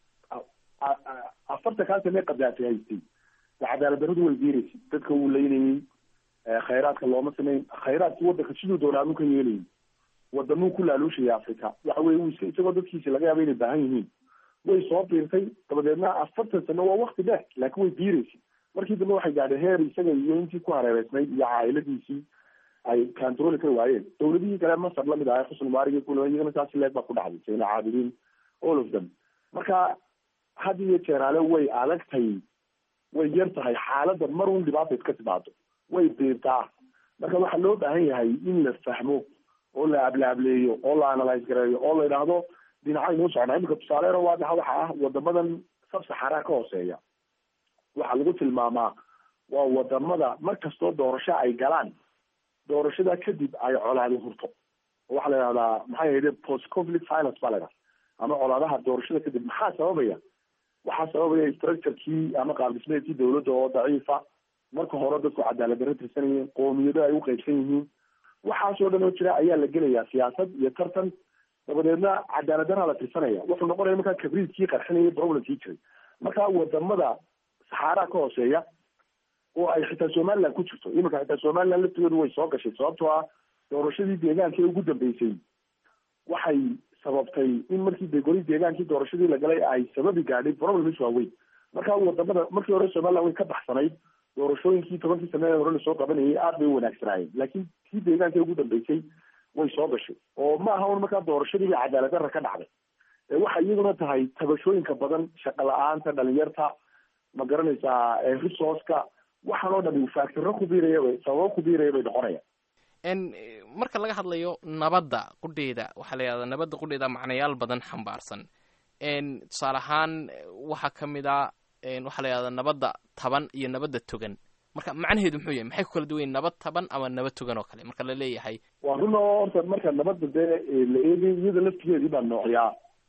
afartan kaa sanay qadaatay haystay cadaalad darradu way biiraysay dadka wuu leynayey khayraadka looma samayn khayraadki wadanka siduu doonaamu ka yeelayay wadamuu ku laaluushaya africa waxa weye uu iska isagoo dadkiisi laga yaaba inay baahan yihiin way soo biirtay dabadeedna afartan sano waa wakti dheer laakiin way biiraysay markii dambe waxay gaadhay heer isaga iyo intii ku hareereysnayd iyo caa'iladiisii ay controli kari waayeen dawladihii kale masar lamid ahay xusn mubarig kula iyagana saasi leeg baa ku dhacday sayna caabidiin all of them marka had iyo jeeraale way adagtay way yar tahay xaaladda mar un dhibaata iska timaado way biirtaa marka waxaa loo baahan yahay in la fahmo oo la ablaableeyo oo la analyse gareeyo oo la yidhaahdo dhinacay noo socnaa imika tusaaleena waadaxa waxa ah wadamadan sabsaxaraa ka hooseeya waxaa lagu tilmaamaa waa wadamada mar kastoo doorasho ay galaan doorashada kadib ay colaadi hurto waxaa la yidhahdaa maxay ahayde post conflict violence baa la yidhahda ama colaadaha doorashada kadib maxaa sababaya waxaa sababaya structurekii ama qaabdhismeedkii dawladda oo daciifa marka hore dadku cadaalad darro tirsanayeen qoomiyado ay u qaybsan yihiin waxaasoo dhan oo jira ayaa la gelayaa siyaasad iyo tartan dabadeedna cadaalad darraa la tirsanaya wuxuu noqonaya markaa kabriidkii qarxinayay problemkii jiray marka wadamada saxaaraa ka hooseeya oo ay xitaa somaliland ku jirto iminka xitaa somaliland laftigoodu way soo gashay sababtoo ah doorashadii deegaanka ee ugu dambeysay waxay sababtay in markii de goli deegaankii doorashadii la galay ay sababi gaadhay problems waaweyn marka wadamada markii hore somaliland way ka baxsanayd doorashooyinkii tobankii sanada hore lasoo qabanayay aad bay u wanaagsanaayeen laakiin kii deegaanka ugu dambeysay way soo gashay oo ma aha un markaa doorashadiiba cadaalad darra ka dhacday waxay iyaduna tahay tabashooyinka badan shaqo la-aanta dhalinyarta ma garanaysaa resourceka waxaan oo dhami faactiro ku biiraya bay sababo ku biiraya bay noqonayaan marka laga hadlayo nabadda qudheeda waxaa la yidhahdaa nabadda qudheeda macnayaal badan xambaarsan tusaale ahaan waxaa ka mid a waxaa la yidhahdaa nabadda taban iyo nabadda togan marka macnaheedu muxuu yahay maxay ku kala duwan yihin nabad taban ama nabad togan oo kale marka la leeyahay waa run oo horta marka nabadda dee la eegay iyada laftigeedii baa noocyaa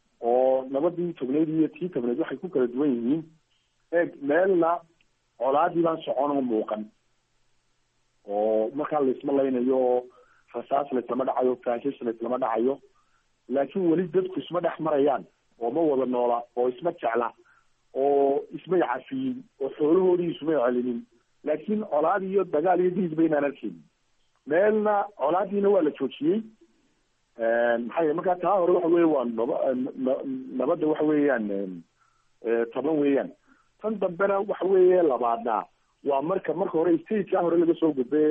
oo nabadii togneyd iyo tii tabneyd waxay ku kala duwan yihiin eeg meelna colaadii baan socon oo muuqan oo markaa laisma laynayo oo rasaas laislama dhacayo faashish laislama dhacayo laakiin weli dadku isma dhex marayaan oo ma wada noola oo isma jecla oo ismay cafiyin oo xoolahoodii ismay celinin laakiin colaad iyo dagaal iyo diis baynaan arkeynin meelna colaadiina waa la joojiyey maxaa yele markaa taa hore waxa weeye waa naba nabadda waxa weeyaan toban weeyaan tan dambena waxa weeye labaadna waa marka marka hore statekaa hore laga soo gudbe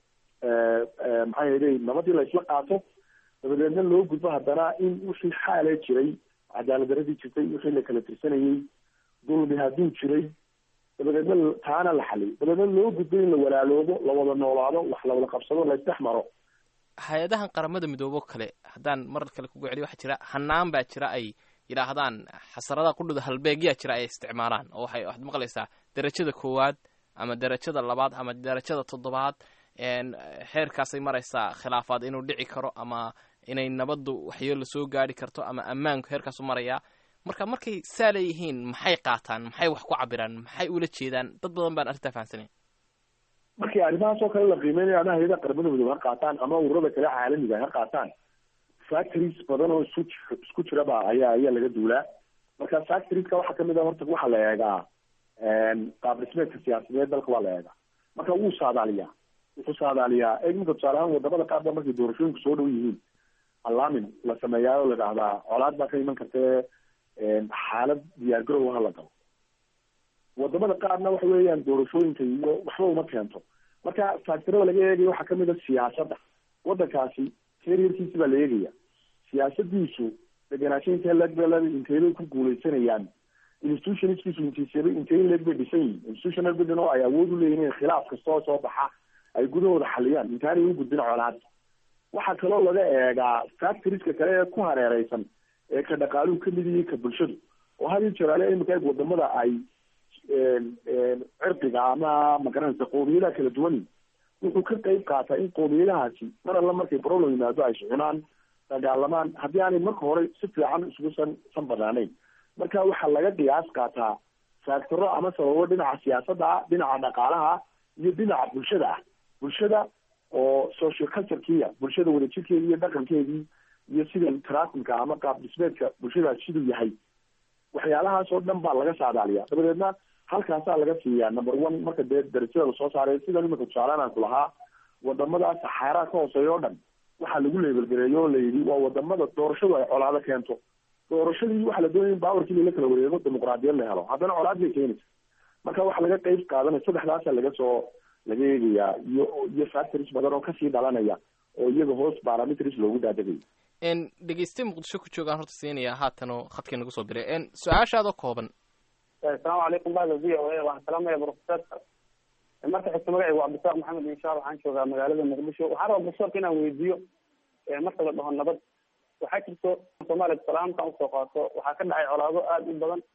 maxaa yeelay nabadii la isla qaato dabadeedna loo gudbo haddana in wixii xaale jiray cadaalad daradii jirtay wixii la kala tirsanayey dulmi hadduu jiray dabadeedna taana la xaliy dabadeedna loo gudbo in la walaaloobo la wada noolaado wax la wada qabsado la isdhex maro hay-adahan qaramada midoobo kale haddaan mar kale kugu celiyo waxaa jira hanaan baa jira ay yidhaahdaan xasaradaha qudhuda halbeegyaa jira ay isticmaalaan oo waxay waxaad maqlaysaa derajada koowaad ama derajada labaad ama derajada toddobaad xeerkaasay maraysaa khilaafaad inuu dhici karo ama inay nabaddu waxyeelo soo gaari karto ama ammaanku heerkaasu marayaa marka markay saa leeyihiin maxay qaataan maxay wax ku cabiraan maxay ula jeedaan dad badan baan arrintaa fahamsanayn markii arrimahaas oo kale la qiimeynayo ama hay-ada qaramada midoobe ha qaataan ama ururada kale caalamiga ha qaataan factories badan oo isku isku jiraba ayaa ayaa laga duulaa marka factorieska waxaa kamid ah horta waxaa la eegaa qaab dhismeedka siyaasadeed dalka waa la eegaa marka wuu saadaaliyaa wuxuu saadaaliyaa eegminka tusaale ahaan wadamada qaar ba markay doorashooyinku soo dhow yihiin allaamin la sameeyaa oo la dhahdaa colaad baa ka iman kartee xaalad diyaargarow ha la galo wadamada qaarna waxa weeyaan doorashooyinka iyo waxba uma keento marka factorada laga eegayo waxaa kamid a siyaasadda wadankaasi karierkiisi baa la eegaya siyaasadiisu degenaansho intee leeg ba inteybay ku guuleysanayaan institutionskiisu intiisaba intee leeg bay dhisan yihin institutional building oo ay awood u leeyihin in khilaaf kastoo soo baxa ay gudahooda xaliyaan intaanay u gudbin colaad waxaa kaloo laga eegaa factorieska kale ee ku hareereysan ee ka dhaqaaluhu kamid yihi ka bulshadu oo had iyo jeeraale imika eeg wadamada ay cirqiga ama magaranaysa qoomiyadaha kala duwan wuxuu ka qeyb qaataa in qoomiyadahaasi mar alla markay problem yimaado ay iscunaan dagaalamaan haddii aanay marka hore si fiican isugu san san banaanayn marka waxaa laga qiyaas qaataa faactoro ama sababo dhinaca siyaasadda ah dhinaca dhaqaalaha iyo dhinaca bulshada ah bulshada oo social culturekiya bulshada wadajirkeedii iyo dhaqankeedii iyo sida trafimka ama qaab dhismeedka bulshadaas siduu yahay waxyaalahaas oo dhan baa laga saadaaliyaa dabadeedna halkaasaa laga siiyaa number one marka dee darajada lasoo saaray sida imika tusaalaan aan ku lahaa wadamada saxaaraa ka hooseeya o dhan waxaa lagu leebelgareeyo oo layidhi waa wadamada doorashadu ay colaado keento doorashadii waxaa la doonaya in baawarkii lala kala wareego dimuqraadiyad la helo haddana colaad bay keenaysa marka waxaa laga qeyb qaadanaya saddexdaasa laga soo laga eegayaa iyo iyo factories badan oo kasii dhalanaya oo iyaga hoos parameters loogu daadagayo dhegeyste muqdisho ku joogaan horta siinaya haatanoo khadkii nagu soo biray su-aashaadoo kooban asalaamu calaykum bahda v o a waxaan salaamaya profesorka marka xigta magacaygu waa cabdisaaq maxamed inshaal waxaan joogaa magaalada muqdisho waxaan rabaa profesorka inaan weydiiyo marka la dhaho nabad waxaa jirto soomaaliya salaamkan usoo qaato waxaa ka dhacay colaado aada u badan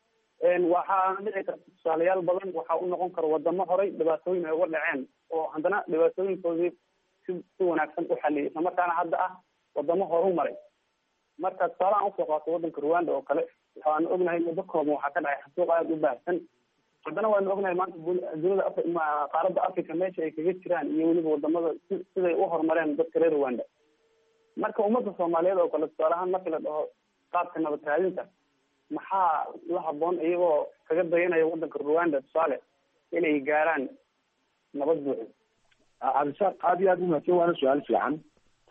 waxaa dhici karta tusaalayaal badan waxaa u noqon kara wadamo horay dhibaatooyin ay uga dhaceen oo haddana dhibaatooyinkoodii si si wanaagsan u xaliyay isla markaana hadda ah wadamo horu maray marka tusaalahan usoo qaato wadanka rwanda oo kale waxaanu ognahay muddo kooban waxaa ka dhacay xasuuq aada u baahsan haddana waanu ognahay maanta dunida af qaaradda africa meesha ay kaga jiraan iyo weliba wadamada si siday u horumareen dadka reer rwanda marka ummadda soomaaliyeed oo kale tusaaleahaan markii la dhaho qaabka nabad raadinta maxaa la haboon iyagoo kaga dayanaya wadanka rwanda tusaale inay gaaraan nabad buuxda cabdisaaq aada iyo aada umahadsan waana su-aal fiican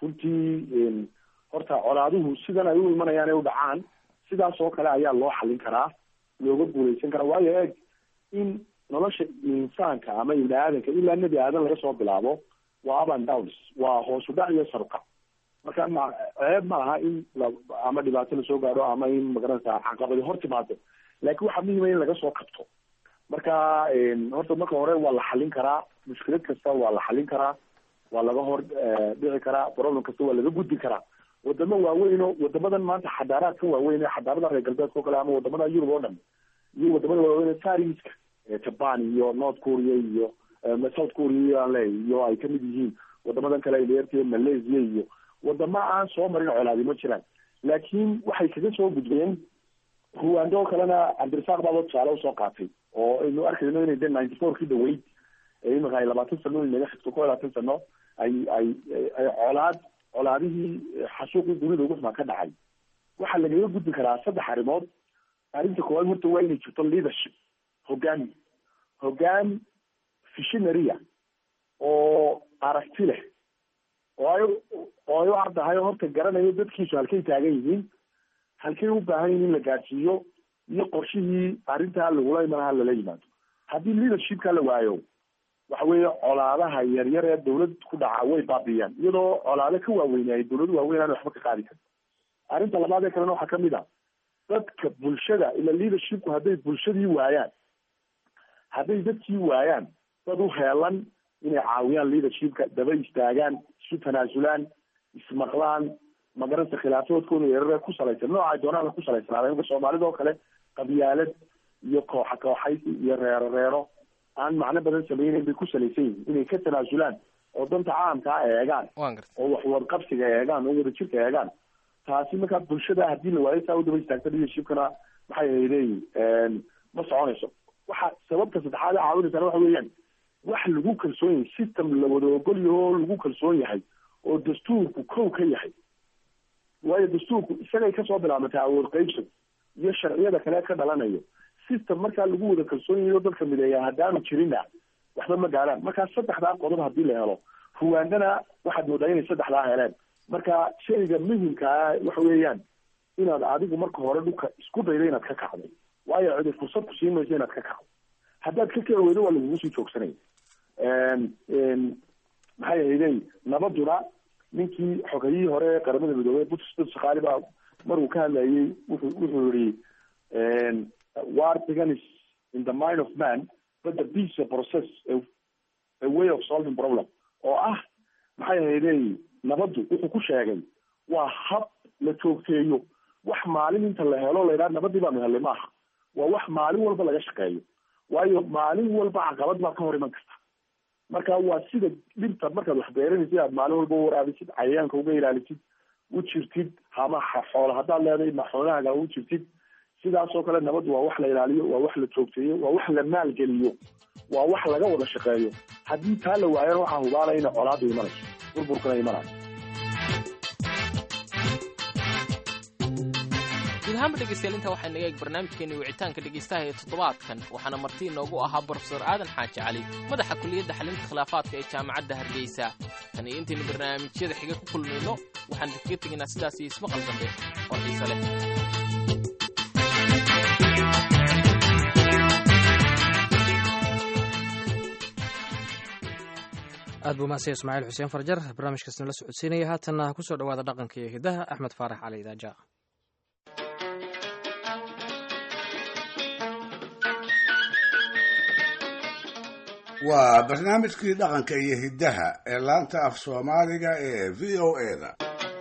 runtii horta colaaduhu sidan ay u imanayaan ay u dhacaan sidaas oo kale ayaa loo xalin karaa looga guuleysan karaa waayo eeg in nolosha insaanka ama ibni aadanka ilaa nebi aadan laga soo bilaabo waa up and downs waa hoos u dhac iyo saruka marka ma ceeb ma aha in la ama dhibaato lasoo gaadho ama in magaranaysa caqabadi hor timaado laakiin waxaa muhima in laga soo kabto marka horta marka hore waa la xalin karaa mushkilad kasta waa la xalin karaa waa laga hor dhici karaa problem kasta waa laga gudbi karaa wadamo waaweyn o wadamadan maanta xadaaraadka waaweyn ee xadaarada reer galbeedka o kale ama wadamada yurub oo dhan iyo wadamada waaweyn ee fariska japan iyo north korea iyo south korea aan leeyahy iyo ay kamid yihiin wadamadan kale dheertee malaysia iyo wadamo aan soo marin colaadi ma jiraan laakiin waxay kaga soo gudbeen ruwando oo kalena cabdirasaaq baaba tusaale usoo qaatay oo aynu arkayno inay de ninety four kii dhaweyd ee imika ay labaatan sano inaga xigto ko labaatan sano ay ay ay colaad colaadihii xasuuqii dunida ugu xumaa ka dhacay waxaa lagaga gudbi karaa saddex arrimood arrinta koowaad horta waa inay jirto leadership hoggaan hoggaan visionaria oo aragti leh oo ay oo ay u caddahay horta garanayo dadkiisu halkay taagan yihiin halkay u baahan yihin in la gaadhsiiyo iyo qorshihii arrintaa lagula imanaha lala yimaado haddii leadershipka la waayo waxa weeye colaadaha yaryar ee dawlad ku dhaca way baabiiyaan iyadoo colaado ka waaweynay dawladu waaweyn aan waxba ka qaadi karin arrinta labaad ee kalena waxaa kamid a dadka bulshada ila leadershipku hadday bulshadii waayaan hadday dadkii waayaan dad u heelan inay caawiyaan leadershipka daba istaagaan isu tanaasulaan ismaqlaan magaranaysa khilaafadoodkooda yarare ku salaysan noocay doonaan ku salaysanaada imka soomaalida oo kale qabyaalad iyo kooxa kooxaysi iyo reero reero aan macno badan sameyneyn bay ku salaysan yihiin inay ka tanaasulaan oo danta caamkaa eegaan oo wax wadqabsiga eegaan oo wadajirka eegaan taasi markaa bulshada hadii la waayo saa u daba istaagta leadershipkana maxay hayleeyihin ma soconayso waxa sababta saddexaad ee caawinaysaana waxa weeyaan wax lagu kalsoon yahay system la wada ogol yaho oo lagu kalsoon yahay oo dastuurku kow ka yahay waayo dastuurku isagay kasoo bilaabantay awood qaybsan iyo sharciyada kale ka dhalanayo system markaa lagu wada kalsoon yahay oo dadka mideeya haddaanu jirinna waxba ma gaaraan markaa saddexdaa qodob hadii la helo ruwaandana waxaad moodaa inay saddexdaa heleen marka shayga muhimkaa waxa weeyaan inaad adigu marka hore dhulka isku daydo inaad ka kacdo waayo cidi fursad ku siin mayso inaad ka kacdo haddaad ka kici weydo waa lagugu sii joogsanaya maxay ahaydey nabaduna ninkii xogayihii hore ee qaramada midoobey butsbut shakaali baa maruu ka hadlayay wuxuu wuxuu yihi war beganis in the mind of man but the peace a process a, a way of solving problem oo ah maxay ahaydey nabaddu wuxuu ku sheegay waa hab la joogteeyo wax maalin inta la helo la yidhaha nabadii baanu helay maaha waa wax maalin walba laga shaqeeyo waayo maalin walba caqabad baa ka hor iman karta marka waa sida dhibta markaad wax beeranaysid aad maalin walba waraabisid cayayaanka uga ilaalisid u jirtid hama xoolo haddaad leedahay ma xoolahaaga u jirtid sidaasoo kale nabaddu waa wax la ilaaliyo waa wax la joogteeyo waa wax la maalgeliyo waa wax laga wada shaqeeyo haddii taa la waayana waxaa hubaanaya ina colaadu imanayso burburkana imanayo guud ahaanba dhegeystayaal intaa waxaa naga eeg barnaamijkeeni wicitaanka dhegeystaha ee toddobaadkan waxaana marti inoogu ahaa brofesor aadan xaaji cali madaxa kuliyadda xalinta khilaafaadka ee jaamacadda hargeysa tan iyo intaynu barnaamijyada xiga ku kulmayno waxaan kaga tegaynaa sidaas iyo ismaqal dambe oo xiise leh aad buu mahadsan ismaaciil xuseen farjar barnaamijkaasna la socodsiinaya haatanna kusoo dhowaada dhaqanka iyo hidaha axmed faarax cali idaaja waa barnaamijkii dhaqanka iyo hiddaha ee laanta af soomaaliga ee v o eda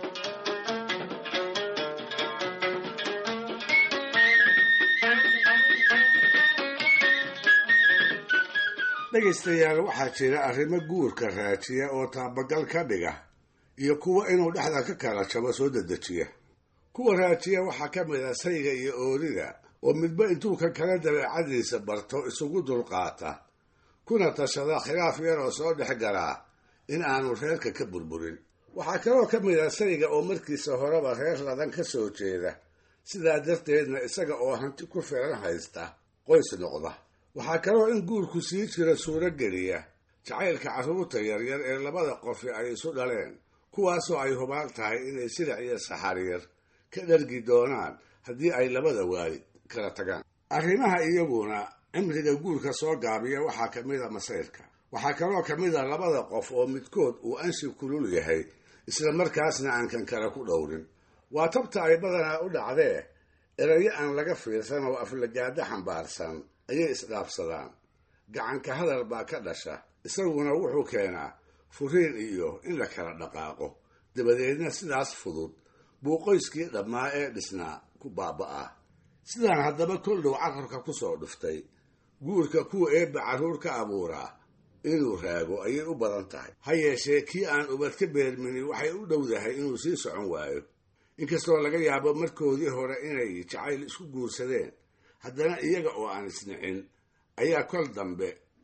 dhegaystayaal waxaa jira arrimo guurka raajiya oo taabagal ka dhiga iyo kuwa inuu dhexda ka kala jabo soo dedejiya kuwa raajiya waxaa ka mid ah sayga iyo oorida oo midba intuu ka kala dabeecadiisa barto isugu dulqaata kuna tashada khilaaf yar oo soo dhex galaa in aanu reerka ka burburin waxaa kaloo ka mid ah sayga oo markiisa horeba reer ladan ka soo jeeda sidaa darteedna isaga oo hanti ku filan haysta qoys noqda waxaa kaloo in guurku sii jira suuro geliya jacaylka carruurta yaryar ee labada qofi ay isu dhaleen kuwaasoo ay hubaal tahay inay silac iyo saxariir ka dhargi doonaan haddii ay labada waalid kala tagaan arrimaha iyaguna cimriga guurka soo gaabiya waxaa ka mid a masayrka waxaa kaloo ka mid a labada qof oo midkood uu anshi kulul yahay isla markaasna aan kan kale ku dhowrin waa tabta ay badanaa u dhacdee erayo aan laga fiirsan oo aflagaado xambaarsan ayay isdhaafsadaan gacanka hadal baa ka dhasha isaguna wuxuu keenaa furiin iyo in la kala dhaqaaqo dabadeedna sidaas fudud buu qoyskii dhammaa ee dhisnaa ku baaba'aa sidaan haddaba kol dhow carabka ku soo dhuftay guurka kuwa eebba carruur ka abuuraa inuu raago ayay u badan tahay ha yeeshee kii aan ubad ka beerminin waxay u dhowdahay inuu sii socon waayo inkastoo laga yaabo markoodii hore inay jacayl isku guursadeen haddana iyaga oo aan isnicin ayaa kol dambe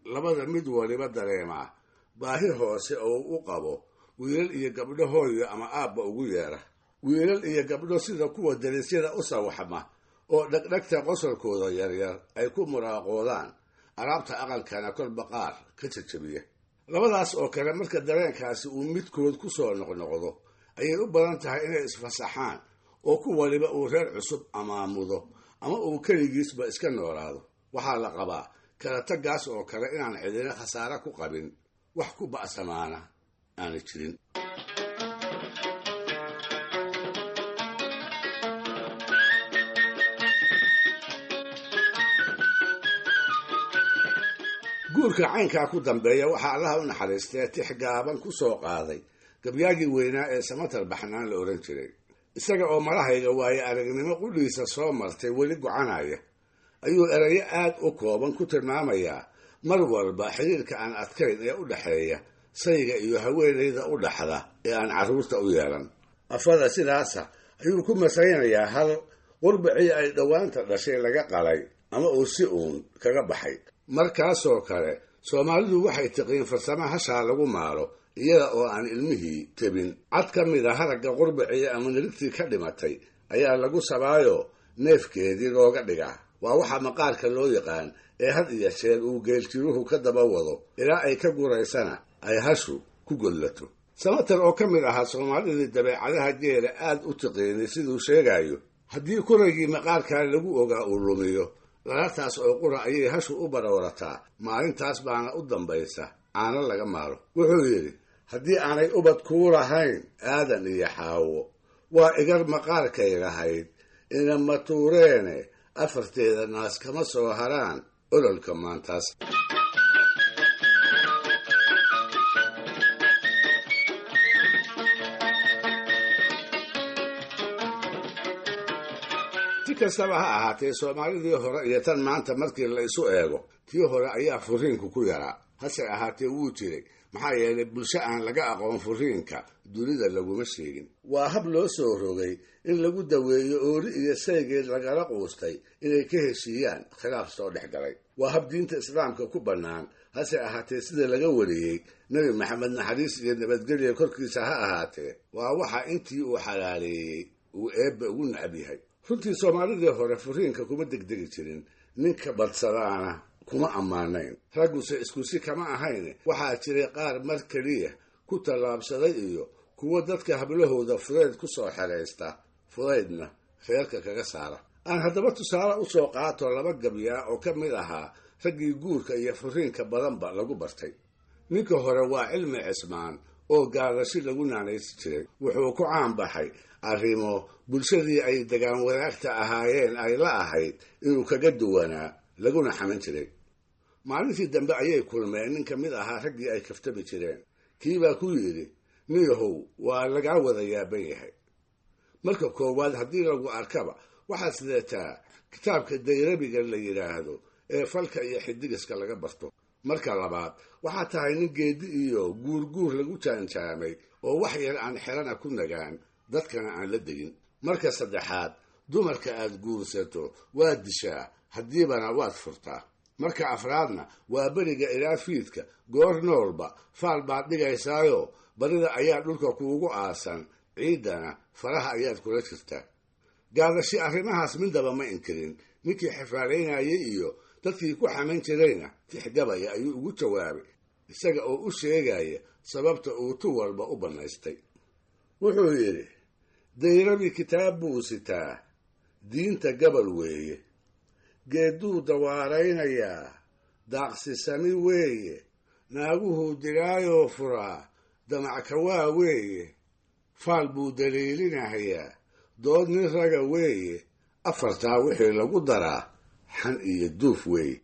labada mid waliba dareemaa baahi hoose oo u qabo wiilal iyo gabdho hooyo ama aabba ugu yeera wiilal iyo gabdho sida kuwa darisyada u sawaxma oo dhegdhegta qosolkooda yaryar ay ku muraaqoodaan alaabta aqalkana kolba qaar ka jajabiya labadaas oo kale marka dareenkaasi uu midkood ku soo noqnoqdo ayay u badan tahay inay isfasaxaan oo ku waliba uu reer cusub amaamudo ama uu keligiisba iska noolaado waxaa la qabaa kala taggaas oo kale inaan cidina khasaare ku qabin wax ku ba'samaana aana jirin guurka caynkaa ku dambeeya waxaa allaha u naxariistee tix gaaban ku soo qaaday gabyaagii weynaa ee samatar baxnaan la odhan jiray isaga oo malahayga waaye aragnimo qudhiisa soo martay weli gocanaya ayuu erayo aad u kooban ku tilmaamayaa mar walba xiriirka aan adkayn ee u dhexeeya sayga iyo haweenayda u dhaxda ee aan carruurta u yeelan afada sidaasa ayuu ku masaynayaa hal qurbacii ay dhowaanta dhashay laga qalay ama uu si uun kaga baxay markaasoo kale soomaalidu waxay tiqiin farsamo hashaa lagu maalo iyada oo aan ilmihii tebin cad ka mid a haragga qurbacii ama nirigtii ka dhimatay ayaa lagu sabaayo neefkeedii looga dhigaa waa waxa maqaarka loo yaqaan ee had iyo jeer uu geeljiruhu ka daba wado ilaa ay ka guraysana ay hashu ku gollato samatar oo ka mid ahaa soomaalidii dabeecadaha geela aad u tiqiinay siduu sheegayo haddii kuraygii maqaarkaa lagu ogaa uu lumiyo lalataas oo qura ayay hashu u baroorataa maalintaas baana u dambaysa caano laga maalo wuxuu yidhi haddii aanay ubad kuu lahayn aadan iyo xaawo waa igar maqaarkay lahayd inama tuureene afarteeda naas kama soo haraan ololka maantaas si kastaba ha ahaatee soomaalidii hore iyo tan maanta markii la isu eego tii hore ayaa furiinku ku yaraa hase ahaatee wuu jiray maxaa yeelay bulsho aan laga aqoon furiinka dunida laguma sheegin waa hab loo soo rogay in lagu daweeyo ooli iyo saygeed lagala quustay inay ka heshiiyaan khilaaf soo dhex galay waa hab diinta islaamka ku bannaan hase ahaatee sida laga wariyey nebi maxamed naxariis iyo nabadgelya korkiisa ha ahaatee waa waxa intii uu xalaaleeyey uu eebba ugu nacab yahay runtii soomaalidii hore furiinka kuma degdegi jirin ninka badsadaana kuma ammaanayn ragguse iskusi kama ahayn waxaa jiray qaar mar keliya ku tallaabsaday iyo kuwo dadka hablahooda fudayd ku soo xeraysta fudaydna reerka kaga saara aan haddaba tusaale u soo qaato laba gabyaa oo ka mid ahaa raggii guurka iyo furiinka badanba lagu bartay ninka hore waa cilmi cismaan oo gaadashi lagu naanaysi jiray wuxuu ku caanbaxay arrimo bulshadii ay degaan wadaagta ahaayeen ay la ahayd inuu kaga duwanaa laguna xaman jiray maalintii dambe ayay kulmeen nin ka mid ahaa raggii ay kaftami jireen kiibaa ku yidhi niyahow waa lagaa wada yaaban yahay marka koowaad haddii lagu arkaba waxaad sideetaa kitaabka dayrabiga la yidhaahdo ee falka iyo xidigiska laga barto marka labaad waxaa tahay nin geedi iyo guurguur lagu jaanjaamay oo wax yar aan xelana ku nagaan dadkana aan la degin marka saddexaad dumarka aad guursato waad dishaa haddiibana waad furtaa marka afraadna waa beriga ilaa fiidka goor noolba faal baad dhigaysaayo barida ayaa dhulka kuugu aasan ciiddana faraha ayaad kula jirtaa gaadashi arrimahaas midaba ma inkirin ninkii xifaalaynayay iyo dadkii ku xaman jirayna tixgabaya ayuu ugu jawaabay isaga oo u sheegaya sababta uu tu walba u bannaystay wuxuu yidhi dayrabi kitaab buu sitaa diinta gabal weeye geedduu dawaaraynayaa daaqsisami weeye naaguhuu dilaayoo furaa damackawaa weeye faal buu daliilinahayaa dood nin raga weeye afartaa wixii lagu daraa xan iyo duuf weeye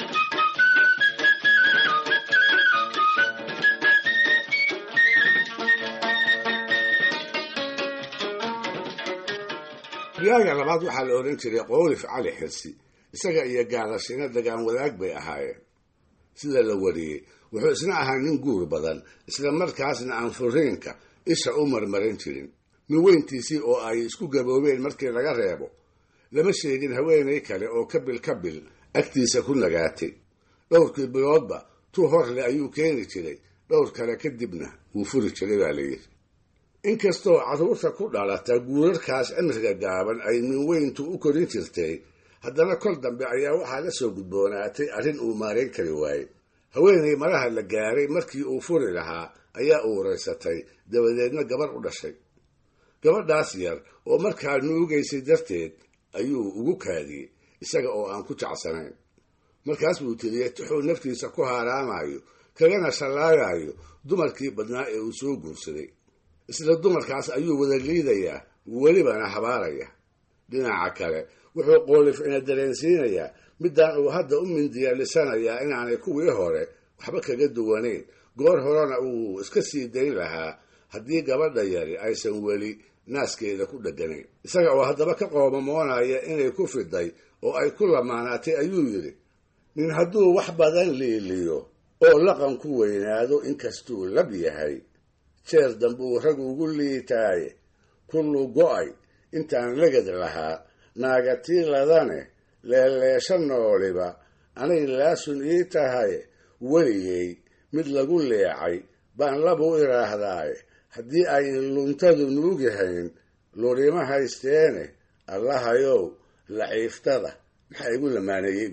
riyaaga labaad waxaa la odhan jiray qoolif cali xirsi isaga iyo gaadashina dagaan wadaag bay ahaayeen sida la wariyey wuxuu isna ahaa nin guur badan isla markaasna aan furiinka isha u marmarin jirin nin weyntiisii oo ay isku gaboobeen markii laga reebo lama sheegin haweenay kale oo kabil kabil agtiisa ku nagaatay dhowrkii biloodba tu horle ayuu keeni jiray dhowr kale kadibna wuu furi jiray baa layidhi inkastoo carruurta ku dhalata guurarkaas cimriga gaaban ay minweyntu u korin jirtay haddana kol dambe ayaa waxaa la soo gudboonaatay arrin uu maarayn kari waayey haweenay maraha la gaaray markii uu furi lahaa ayaa uuraysatay dabadeedna gabar u dhashay gabadhaas yar oo markaa nuugaysay darteed ayuu ugu kaadiyey isaga oo aan ku jecsanayn markaas buu tiriyey tuxuu naftiisa ku haaraamayo kagana shallaagayo dumarkii badnaa ee uu soo guursaday isla dumarkaas ayuu wada liidayaa welibana habaaraya dhinaca kale wuxuu qoolif ina dareensiinayaa midaan uu hadda u mindiyaalisanayaa inaanay kuwii hore waxba kaga duwanayn goor horena uu iska sii dayn lahaa haddii gabadha yari aysan weli naaskeeda ku dheganayn isaga oo haddaba ka qoomamoonaya inay ku fiday oo ay ku lamaanaatay ayuu yidhi nin hadduu wax badan liiliyo oo laqan ku weynaado inkastuu lab yahay jeer dambuu rag ugu liitaaye kullu go'ay intaan legad lahaa naagatiiladane leeleesha nooliba anay laasun ii tahay weligay mid lagu leecay baan labu idhaahdaaye haddii ayn luntadu nuugihayn lurima haysteene allahayow laciiftada maxaa igu lamaaneeyey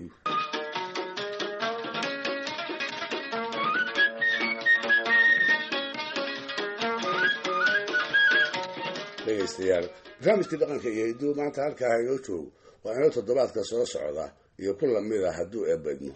dhegaystayaal barnaamijkii dhaqanka iyo hidduu maanta halkaa inoo joogo waa inoo toddobaadka soo socda iyo ku lamid a hadduu eebadmo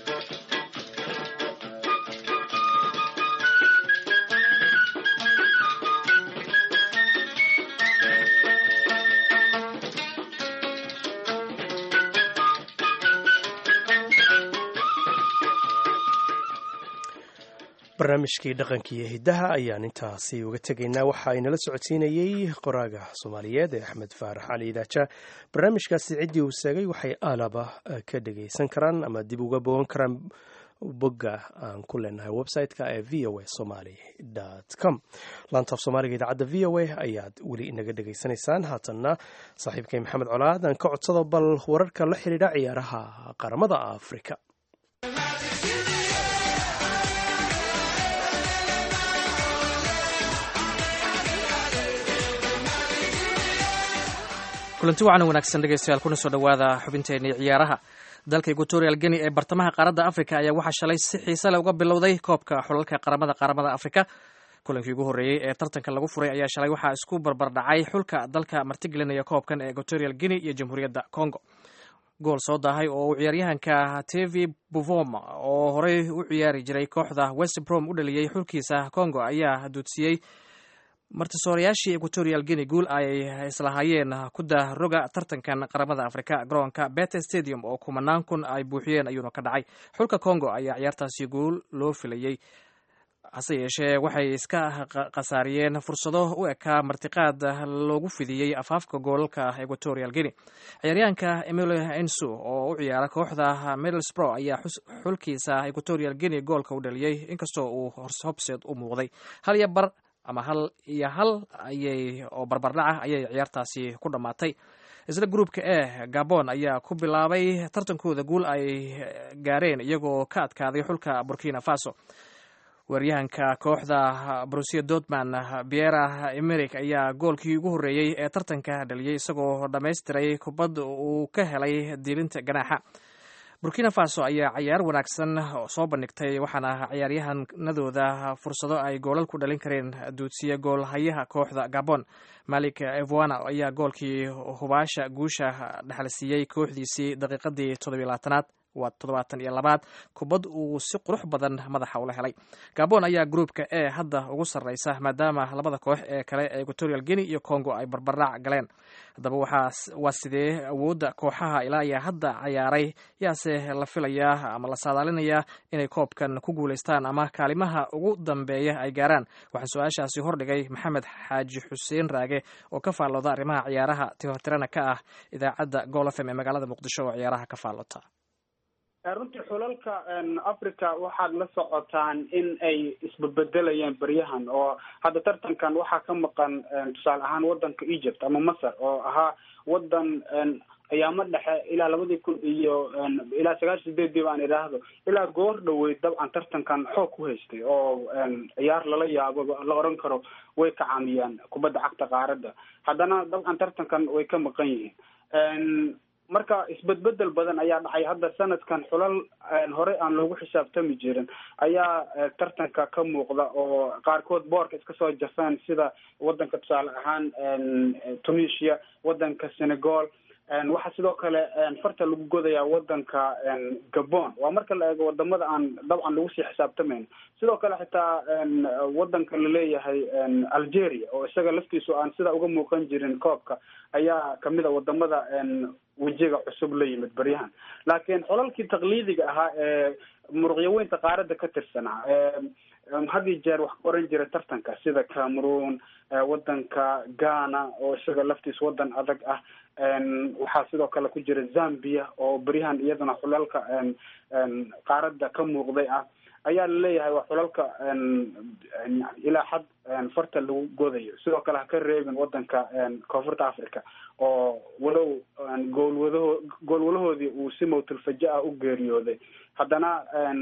barnaamijkii dhaqanka iyo hiddaha ayaan intaasi uga tegaynaa waxa inala socodsiinayey qoraaga soomaaliyeed ee axmed faarax cali idaaja barnaamijkaasi ciddii uu seegay waxay aalaba ka dhagaysan karaan ama dib uga bogan karaan bogga aan ku leenahay website-ka ee v o a somaly com laantaaf soomaaliga idaacadda v o a ayaad weli inaga dhegaysanaysaan haatanna saaxiibkay maxamed colaad aan ka codsado bal wararka la xidhiidha ciyaaraha qaramada afrika kulanti wacan wanaagsan dhegeystayaal kuna soo dhowaada xubinteenii ciyaaraha dalka equatorial geni ee bartamaha qaaradda afrika ayaa waxaa shalay si xiise leh uga bilowday koobka xulalka qaramada qaramada afrika kulankii ugu horreeyey ee tartanka lagu furay ayaa shalay waxaa isku barbardhacay xulka dalka martigelinaya koobkan ee equatorial geni iyo jamhuuriyadda congo gool soo daahay oo uu ciyaaryahanka tevi buvom oo horey u ciyaari jiray kooxda westbrom u dhaliyey xulkiisa congo ayaa duudsiyey martisoorayaashii equatorial guinea guul ay islahaayeen kuda roga tartankan qaramada afrika garoonka bete stadium oo kumanaan kun ay buuxiyeen ayuuna ka dhacay xulka congo ayaa ciyaartaasi guul loo filayey hase yeeshee waxay iska khasaariyeen fursado u ekaa martiqaad loogu fidiyey afaafka goolalka equatorial guinea ciyaaryahanka emilio ensu oo u ciyaara kooxda middlesbrough ayaa xulkiisa equatorial guinea goolka u dhaliyey inkastoo uu hobseed u muuqday hal iyo bar ama hal iyo hal ayay oo barbardhaca ayay ciyaartaasi ku dhammaatay isla gruupka e gabon ayaa ku bilaabay tartankooda guul ay gaareen iyagoo ka adkaaday xulka burkina faso weeryahanka kooxda brusia dortman biera emeric ayaa goolkii ugu horreeyey ee tartanka dhaliyey isagoo dhammaystiray kubad uu ka helay diilinta ganaaxa burkina faso ayaa cayaar wanaagsan soo bandhigtay waxaana ciyaaryahanadooda fursado ay goolal ku dhalin kareen duudsiya goolhayaha kooxda gabon malik evoana ayaa goolkii hubaasha guusha dhexalsiiyey kooxdiisii daqiiqadii toddobiy labaatanaad waa toddobaatan iyo labaad kubad uu si qurux badan madaxa ula helay gabon ayaa gruupka e hadda ugu sarreysa maadaama labada koox ee kale ee equatorial guinea iyo congo ay barbardhac galeen haddaba waa sidee awoodda kooxaha ilaa ayaa hadda cayaaray yaase la filayaa ama la saadaalinayaa inay koobkan ku guulaystaan ama kaalimaha ugu dambeeya ay gaaraan waxaan su-aashaasi hordhigay maxamed xaaji xuseen raage oo ka faallooda arrimaha ciyaaraha tihotirana ka ah idaacadda gol fm ee magaalada muqdisho oo ciyaaraha ka faallota runtii xulalka africa waxaad la socotaan in ay isbebedelayaan beryahan oo hadda tartankan waxaa ka maqan tusaale ahaan wadanka egypt ama masar oo ahaa wadan ayaamo dhexe ilaa labadii kun iyo ilaa sagaashan sideedii baan idhaahdo ilaa goor dhaweyd dabcan tartankan xoog ku haystay oo ciyaar lala yaabo la oran karo way kacaamiyaan kubadda cagta qaaradda haddana dabcan tartankan way ka maqan yihiin marka isbedbedel badan ayaa dhacay hadda sanadkan xulal hore aan loogu xisaabtami jirin ayaa tartanka ka muuqda oo qaarkood boorka iska soo jafaan sida wadanka tusaale ahaan tunisia wadanka senegal waxaa sidoo kale farta lagu godayaa wadanka gabon waa marka la eego wadamada aan dabcan lagu sii xisaabtamayno sidoo kale xitaa wadanka laleeyahay algeria oo isaga laftiisu aan sidaa uga muuqan jirin koobka ayaa kamid a wadamada wejiga cusub la yimid baryahan laakiin xolalkii taqliidiga ahaa ee muruqyaweynta qaaradda ka tirsanaa had iyo jeer wax ka oran jira tartanka sida cameroon wadanka ghana oo isaga laftiis wadan adag ah waxaa sidoo kale ku jira zambia oo beryahan iyadana xulalka qaaradda ka muuqday ah ayaa laleeyahay waa xulalka ilaa xad farta lagu godayo sidoo kale ha ka reebin wadanka koonfurta africa oo walow goolwadaho goolwalahoodii uu si mawtilfaja ah u geeriyooday haddana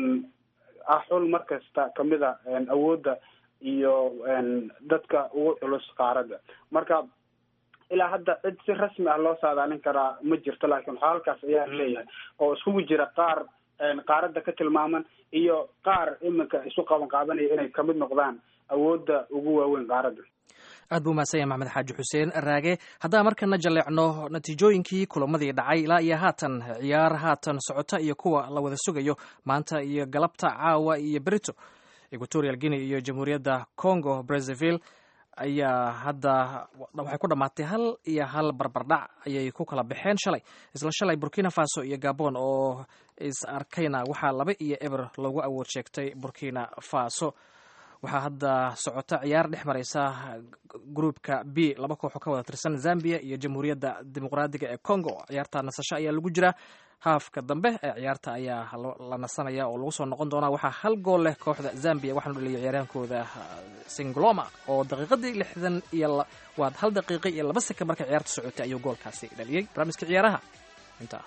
ah xul mar kasta kamid a awoodda iyo dadka ugu culus qaaradda marka ilaa hadda cid si rasmi ah loo saadaalin karaa ma jirto laakiin waxaa halkaas ayaa leeyahay oo iskugu jira qaar qaaradda ka tilmaaman iyo qaar iminka isu qaban qaadanaya inay kamid noqdaan awoodda ugu waaweyn qaaradda aad buu mahadsan yahay maxamed xaaji xuseen raage haddaan markana jaleecno natiijooyinkii kulamadii dhacay ilaa iyo haatan ciyaar haatan socota iyo kuwa la wada sugayo maanta iyo galabta caawa iyo berito equatorial guinea iyo jamhuuriyadda congo brazzaville ayaa hadda waxay ku dhammaatay hal iyo hal barbardhac ayay ku kala baxeen shalay isla shalay burkina faso iyo gabon oo is arkayna waxaa laba iyo eber loogu awood sheegtay burkina faso waxaa hadda socota ciyaar dhex mareysa gruupka b laba kooxoo ka wada tirsan zambia iyo jamhuuriyadda dimuqraadiga ee congo ciyaarta nasasho ayaa lagu jiraa haafka dambe ee ciyaarta ayaa la nasanaya oo lagu soo noqon doonaa waxaa hal gool leh kooxda zambia waxaanu dhaliyay ciyaaryahankooda singloma oo daqiiqadii lixdan iyo waad hal daqiiqa iyo laba seka markay ciyaarta socotay ayuu goolkaasi dhaliyey barnaamijka ciyaaraha intaa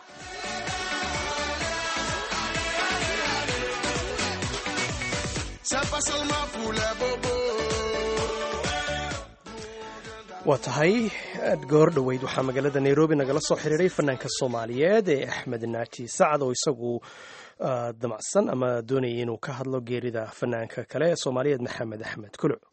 waa tahay goor dhoweyd waxaa magaalada nairobi nagala soo xiriiray fanaanka soomaaliyeed ee axmed naaji sacad oo isagu damacsan ama doonayay inuu ka hadlo geerida fanaanka kale ee soomaaliyeed maxamed axmed kuluc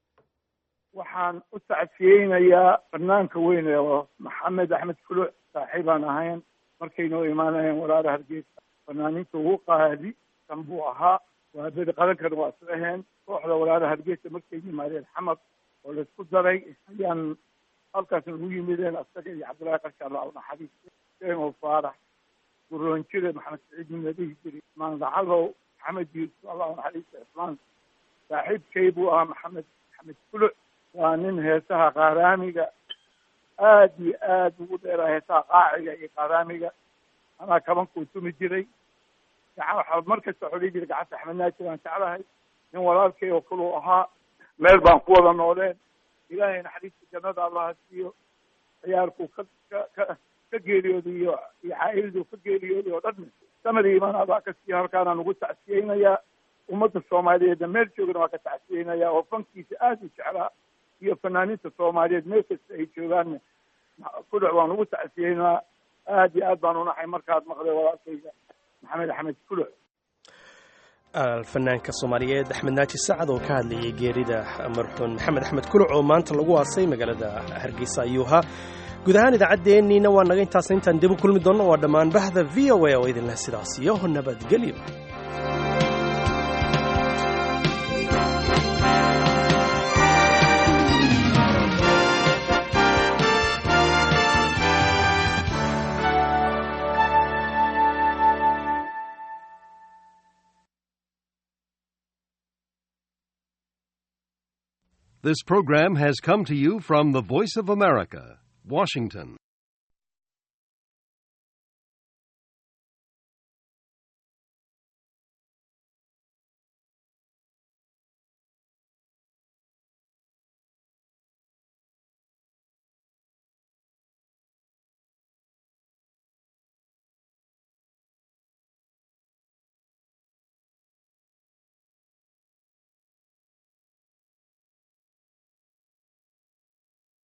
waxaan u tacsiyeynayaa fanaanka weyn ee maxamed axmed kuluc saaxiibaan ahayn markaynoo imaanayeen walaala hargeysa fanaaninta ugu qaadi kan buu ahaa waa beri qadankana waa isla aheen kooxda walaala hargeysa markay yimaadeen xamar oo laisku daray ayaan halkaas nagu yimideen asaga iyo cabdullaahi qarsha allah u naxariista seemo faarax guroonjire maxamed saciid min la dhihi jiray ismaan lacagow maxamed yuusuf allah u naxariista ismaan saaxiibkay buu ahaa maxamed maxamed kuluc waa nin heesaha qaaraamiga aad iyo aad ugu dheeraa heesaha qaaciga iyo qaaraamiga anaa kabankuu tumi jiray gacan waxaa markasta xodhi jiray gacanta axmed naajir aan jeclahay nin walaalkay oo kaluu ahaa meel baan ku wada nooleen ilaahay naxariista jannada allaha siiyo ciyaarkuu ka ka ka ka geeriyooday iyo iyo caa'iladuu ka geeriyooday oo dhan sanadii imaan adaa ka siiya halkaanaan ugu tacsiyeynayaa ummadda soomaaliyeedna meel joogana waa ka tacsiyeynayaa oo fankiisa aada u jeclaa iyo fanaaniinta soomaaliyeed meel kasta ay joogaanna kudhac waan ugu tacsiyeynaa aad iyo aad baan unaxay markaad maqday walaalkayga maxamed axmed kuluc fanaanka soomaaliyeed axmed naaji sacad oo ka hadlayay geerida marxuun maxamed axmed kuluc oo maanta lagu aasay magaalada hargeysa ayuu ahaa guud ahaan idaacaddeenniina waa naga intaasna intaan dib u kulmi doonno waa dhammaan bahda v o a oo idinleh sidaas iyo nabadgelyo This program has come to you from the Voice of America, Washington.